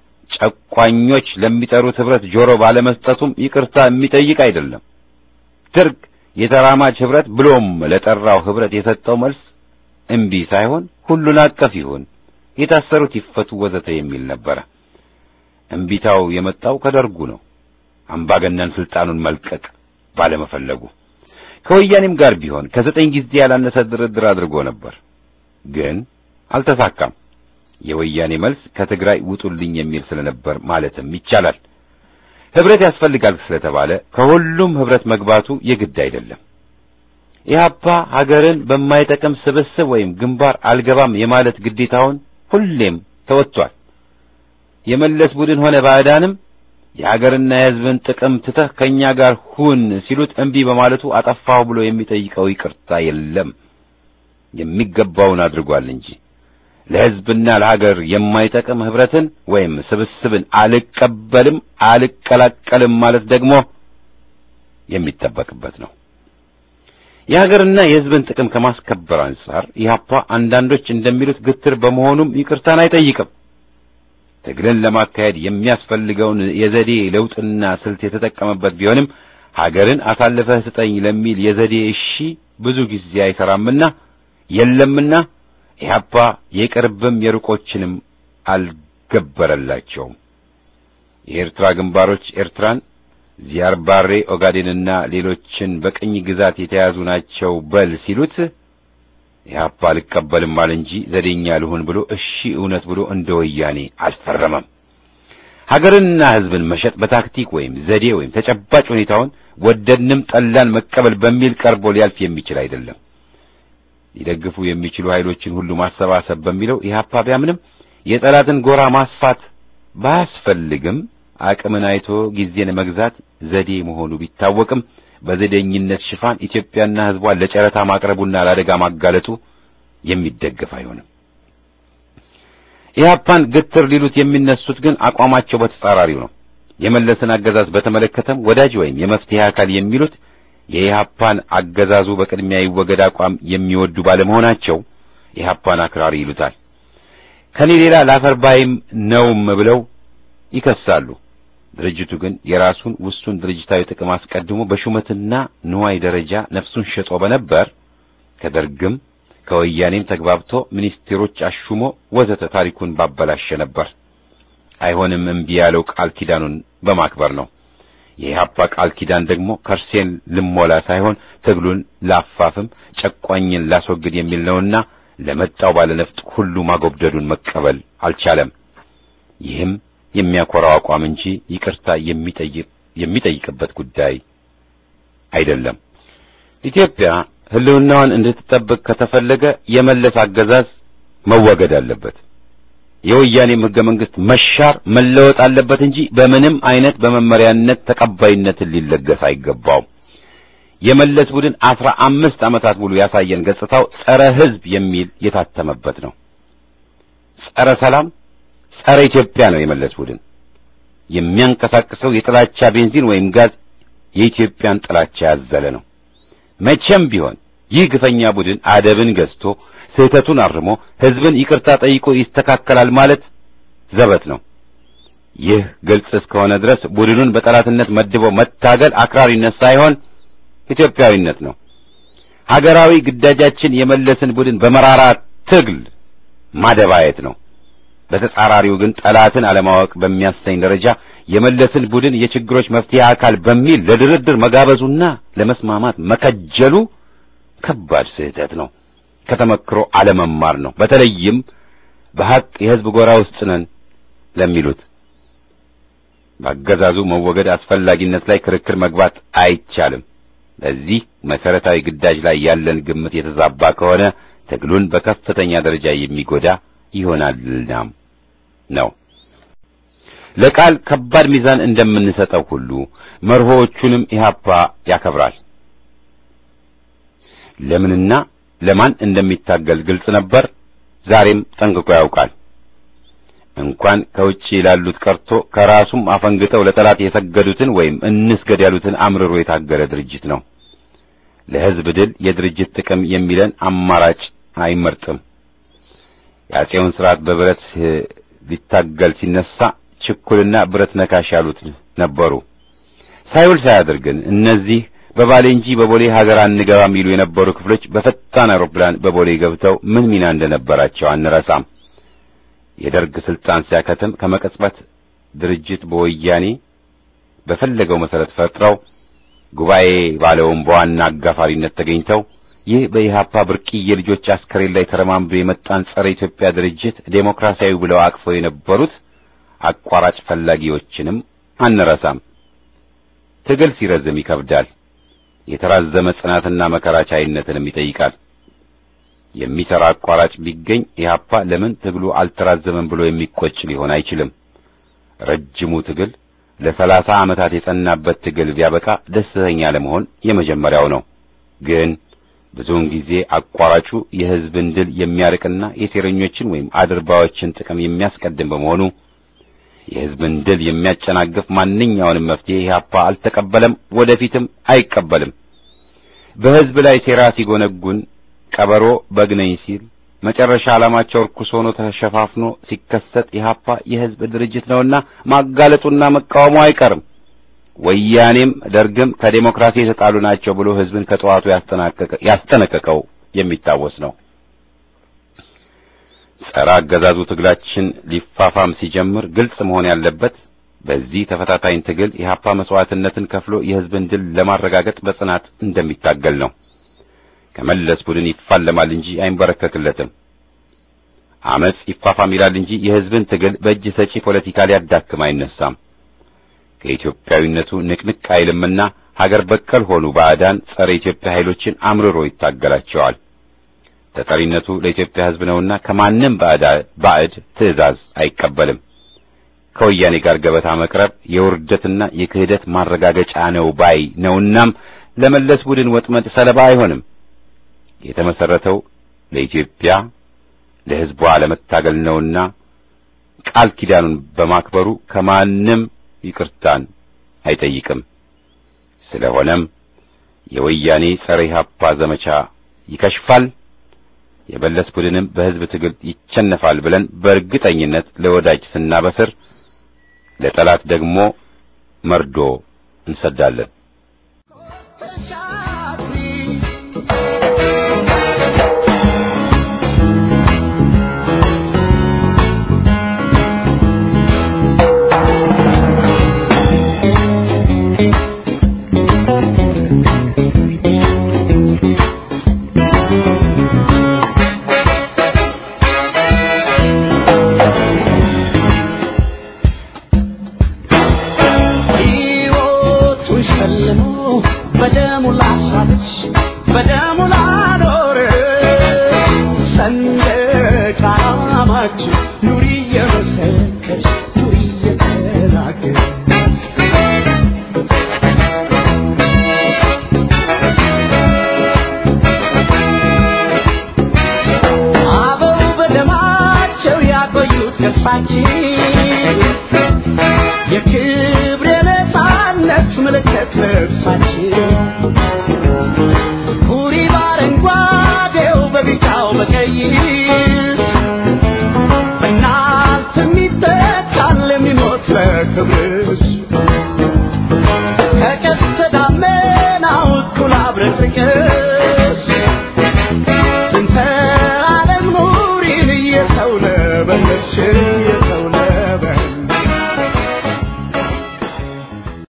ጨቋኞች ለሚጠሩት ህብረት ጆሮ ባለመስጠቱም ይቅርታ የሚጠይቅ አይደለም። ደርግ የተራማጅ ህብረት ብሎም ለጠራው ህብረት የሰጠው መልስ እምቢ ሳይሆን ሁሉን አቀፍ ይሁን፣ የታሰሩት ይፈቱ፣ ወዘተ የሚል ነበረ። እምቢታው የመጣው ከደርጉ ነው። አምባገነን ስልጣኑን መልቀቅ ባለመፈለጉ ከወያኔም ጋር ቢሆን ከዘጠኝ ጊዜ ያላነሰ ድርድር አድርጎ ነበር፣ ግን አልተሳካም። የወያኔ መልስ ከትግራይ ውጡልኝ የሚል ስለነበር ማለትም ይቻላል። ህብረት ያስፈልጋል ስለተባለ ከሁሉም ህብረት መግባቱ የግድ አይደለም። ኢህአፓ ሀገርን በማይጠቅም ስብስብ ወይም ግንባር አልገባም የማለት ግዴታውን ሁሌም ተወጥቷል። የመለስ ቡድን ሆነ ባዕዳንም የሀገርና የህዝብን ጥቅም ትተህ ከእኛ ጋር ሁን ሲሉት እምቢ በማለቱ አጠፋሁ ብሎ የሚጠይቀው ይቅርታ የለም። የሚገባውን አድርጓል እንጂ ለህዝብና ለሀገር የማይጠቅም ህብረትን ወይም ስብስብን አልቀበልም አልቀላቀልም ማለት ደግሞ የሚጠበቅበት ነው። የሀገርና የህዝብን ጥቅም ከማስከበር አንጻር ኢህአፓ አንዳንዶች እንደሚሉት ግትር በመሆኑም ይቅርታን አይጠይቅም። ትግልን ለማካሄድ የሚያስፈልገውን የዘዴ ለውጥና ስልት የተጠቀመበት ቢሆንም ሀገርን አሳልፈህ ስጠኝ ለሚል የዘዴ እሺ ብዙ ጊዜ አይሰራምና የለምና ኢህአፓ የቅርብም የሩቆችንም አልገበረላቸውም። የኤርትራ ግንባሮች ኤርትራን፣ ዚያርባሬ ኦጋዴንና ሌሎችን በቅኝ ግዛት የተያዙ ናቸው በል ሲሉት ኢህአፓ አልቀበልም አለ እንጂ ዘዴኛ ልሁን ብሎ እሺ እውነት ብሎ እንደ ወያኔ አልፈረመም። ሀገርንና ህዝብን መሸጥ በታክቲክ ወይም ዘዴ ወይም ተጨባጭ ሁኔታውን ወደድንም ጠላን መቀበል በሚል ቀርቦ ሊያልፍ የሚችል አይደለም። ሊደግፉ የሚችሉ ኃይሎችን ሁሉ ማሰባሰብ በሚለው ኢህአፓ ቢያምንም የጠላትን ጎራ ማስፋት ባያስፈልግም አቅምን አይቶ ጊዜን መግዛት ዘዴ መሆኑ ቢታወቅም በዘዴኝነት ሽፋን ኢትዮጵያና ህዝቧን ለጨረታ ማቅረቡና ለአደጋ ማጋለጡ የሚደገፍ አይሆንም። ኢህአፓን ግትር ሊሉት የሚነሱት ግን አቋማቸው በተጻራሪው ነው። የመለስን አገዛዝ በተመለከተም ወዳጅ ወይም የመፍትሄ አካል የሚሉት የኢህአፓን አገዛዙ በቅድሚያ ይወገድ አቋም የሚወዱ ባለመሆናቸው ኢህአፓን አክራሪ ይሉታል። ከኔ ሌላ ላፈርባይም ነውም ብለው ይከሳሉ። ድርጅቱ ግን የራሱን ውሱን ድርጅታዊ ጥቅም አስቀድሞ በሹመትና ንዋይ ደረጃ ነፍሱን ሸጦ በነበር ከደርግም ከወያኔም ተግባብቶ ሚኒስቴሮች አሹሞ ወዘተ ታሪኩን ባበላሸ ነበር። አይሆንም እምቢ ያለው ቃል ኪዳኑን በማክበር ነው። የኢህአፓ ቃል ኪዳን ደግሞ ከርሴን ልሞላ ሳይሆን ትግሉን ላፋፍም ጨቋኝን ላስወግድ የሚል ነውና ለመጣው ባለነፍጥ ሁሉ ማጎብደዱን መቀበል አልቻለም። ይህም የሚያኮራው አቋም እንጂ ይቅርታ የሚጠይቅ የሚጠይቅበት ጉዳይ አይደለም። ኢትዮጵያ ሕልውናዋን እንድትጠብቅ ከተፈለገ የመለስ አገዛዝ መወገድ አለበት። የወያኔም ሕገ መንግሥት መሻር መለወጥ አለበት እንጂ በምንም አይነት በመመሪያነት ተቀባይነትን ሊለገስ አይገባውም። የመለስ ቡድን አስራ አምስት ዓመታት ሙሉ ያሳየን ገጽታው ጸረ ሕዝብ የሚል የታተመበት ነው። ጸረ ሰላም፣ ጸረ ኢትዮጵያ ነው የመለስ ቡድን። የሚያንቀሳቅሰው የጥላቻ ቤንዚን ወይም ጋዝ የኢትዮጵያን ጥላቻ ያዘለ ነው። መቼም ቢሆን ይህ ግፈኛ ቡድን አደብን ገዝቶ ስህተቱን አርሞ ሕዝብን ይቅርታ ጠይቆ ይስተካከላል ማለት ዘበት ነው። ይህ ግልጽ እስከሆነ ድረስ ቡድኑን በጠላትነት መድቦ መታገል አክራሪነት ሳይሆን ኢትዮጵያዊነት ነው። ሀገራዊ ግዳጃችን የመለስን ቡድን በመራራ ትግል ማደባየት ነው። በተጻራሪው ግን ጠላትን አለማወቅ በሚያሰኝ ደረጃ የመለስን ቡድን የችግሮች መፍትሄ አካል በሚል ለድርድር መጋበዙና ለመስማማት መከጀሉ ከባድ ስህተት ነው። ከተመክሮ አለመማር ነው። በተለይም በሐቅ የሕዝብ ጎራ ውስጥ ነን ለሚሉት በአገዛዙ መወገድ አስፈላጊነት ላይ ክርክር መግባት አይቻልም። በዚህ መሰረታዊ ግዳጅ ላይ ያለን ግምት የተዛባ ከሆነ ትግሉን በከፍተኛ ደረጃ የሚጎዳ ይሆናልናም ነው። ለቃል ከባድ ሚዛን እንደምንሰጠው ሁሉ መርሆዎቹንም ኢህአፓ ያከብራል። ለምንና ለማን እንደሚታገል ግልጽ ነበር። ዛሬም ጠንቅቆ ያውቃል። እንኳን ከውጭ ላሉት ቀርቶ ከራሱም አፈንግጠው ለጠላት የሰገዱትን ወይም እንስገድ ያሉትን አምርሮ የታገለ ድርጅት ነው። ለሕዝብ ድል የድርጅት ጥቅም የሚለን አማራጭ አይመርጥም። የአፄውን ስርዓት በብረት ሊታገል ሲነሳ ችኩልና ብረት ነካሽ ያሉት ነበሩ። ሳይውል ሳያድር ግን እነዚህ በባሌ እንጂ በቦሌ ሀገር አንገባም ይሉ የነበሩ ክፍሎች በፈጣን አውሮፕላን በቦሌ ገብተው ምን ሚና እንደነበራቸው አንረሳም። የደርግ ስልጣን ሲያከትም ከመቀጽበት ድርጅት በወያኔ በፈለገው መሰረት ፈጥረው ጉባኤ ባለውም በዋና አጋፋሪነት ተገኝተው ይህ በኢህአፓ ብርቅዬ ልጆች አስከሬን ላይ ተረማምዶ የመጣን ጸረ ኢትዮጵያ ድርጅት ዴሞክራሲያዊ ብለው አቅፈው የነበሩት አቋራጭ ፈላጊዎችንም አንረሳም። ትግል ሲረዝም ይከብዳል። የተራዘመ ጽናትና መከራ ቻይነትንም ይጠይቃል። የሚሰራ አቋራጭ ቢገኝ ኢህአፓ ለምን ትግሉ አልተራዘመም ብሎ የሚቆጭ ሊሆን አይችልም። ረጅሙ ትግል ለሰላሳ ዓመታት የጸናበት ትግል ቢያበቃ ደስተኛ ለመሆን የመጀመሪያው ነው። ግን ብዙውን ጊዜ አቋራጩ የሕዝብን ድል የሚያርቅና የሴረኞችን ወይም አድርባዎችን ጥቅም የሚያስቀድም በመሆኑ የሕዝብን ድል የሚያጨናግፍ ማንኛውንም መፍትሄ ኢህአፓ አልተቀበለም፣ ወደፊትም አይቀበልም። በሕዝብ ላይ ሴራ ሲጎነጉን ቀበሮ በግነኝ ሲል መጨረሻ ዓላማቸው ርኩስ ሆኖ ተሸፋፍኖ ሲከሰት ኢህአፓ የሕዝብ ድርጅት ነውና ማጋለጡና መቃወሙ አይቀርም። ወያኔም ደርግም ከዴሞክራሲ የተጣሉ ናቸው ብሎ ሕዝብን ከጠዋቱ ያስጠነቀቀው የሚታወስ ነው። ጸረ አገዛዙ ትግላችን ሊፋፋም ሲጀምር ግልጽ መሆን ያለበት በዚህ ተፈታታኝ ትግል ኢህአፓ መስዋዕትነትን ከፍሎ የሕዝብን ድል ለማረጋገጥ በጽናት እንደሚታገል ነው። ከመለስ ቡድን ይፋለማል እንጂ አይንበረከክለትም። አመጽ ይፋፋም ይላል እንጂ የሕዝብን ትግል በእጅ ሰጪ ፖለቲካ ሊያዳክም አይነሳም። ከኢትዮጵያዊነቱ ንቅንቅ አይልምና ሀገር በቀል ሆኑ ባዕዳን ጸረ ኢትዮጵያ ኃይሎችን አምርሮ ይታገላቸዋል። ተጠሪነቱ ለኢትዮጵያ ሕዝብ ነውና ከማንም ባዕድ ትዕዛዝ አይቀበልም። ከወያኔ ጋር ገበታ መቅረብ የውርደትና የክህደት ማረጋገጫ ነው ባይ ነውናም ለመለስ ቡድን ወጥመድ ሰለባ አይሆንም። የተመሰረተው ለኢትዮጵያ ለሕዝቧ ለመታገል ነውና ቃል ኪዳኑን በማክበሩ ከማንም ይቅርታን አይጠይቅም። ስለሆነም የወያኔ ጸረ ኢህአፓ ዘመቻ ይከሽፋል፣ የመለስ ቡድንም በሕዝብ ትግል ይቸነፋል ብለን በእርግጠኝነት ለወዳጅ ስናበስር፣ ለጠላት ደግሞ መርዶ እንሰዳለን።
ክብርሽ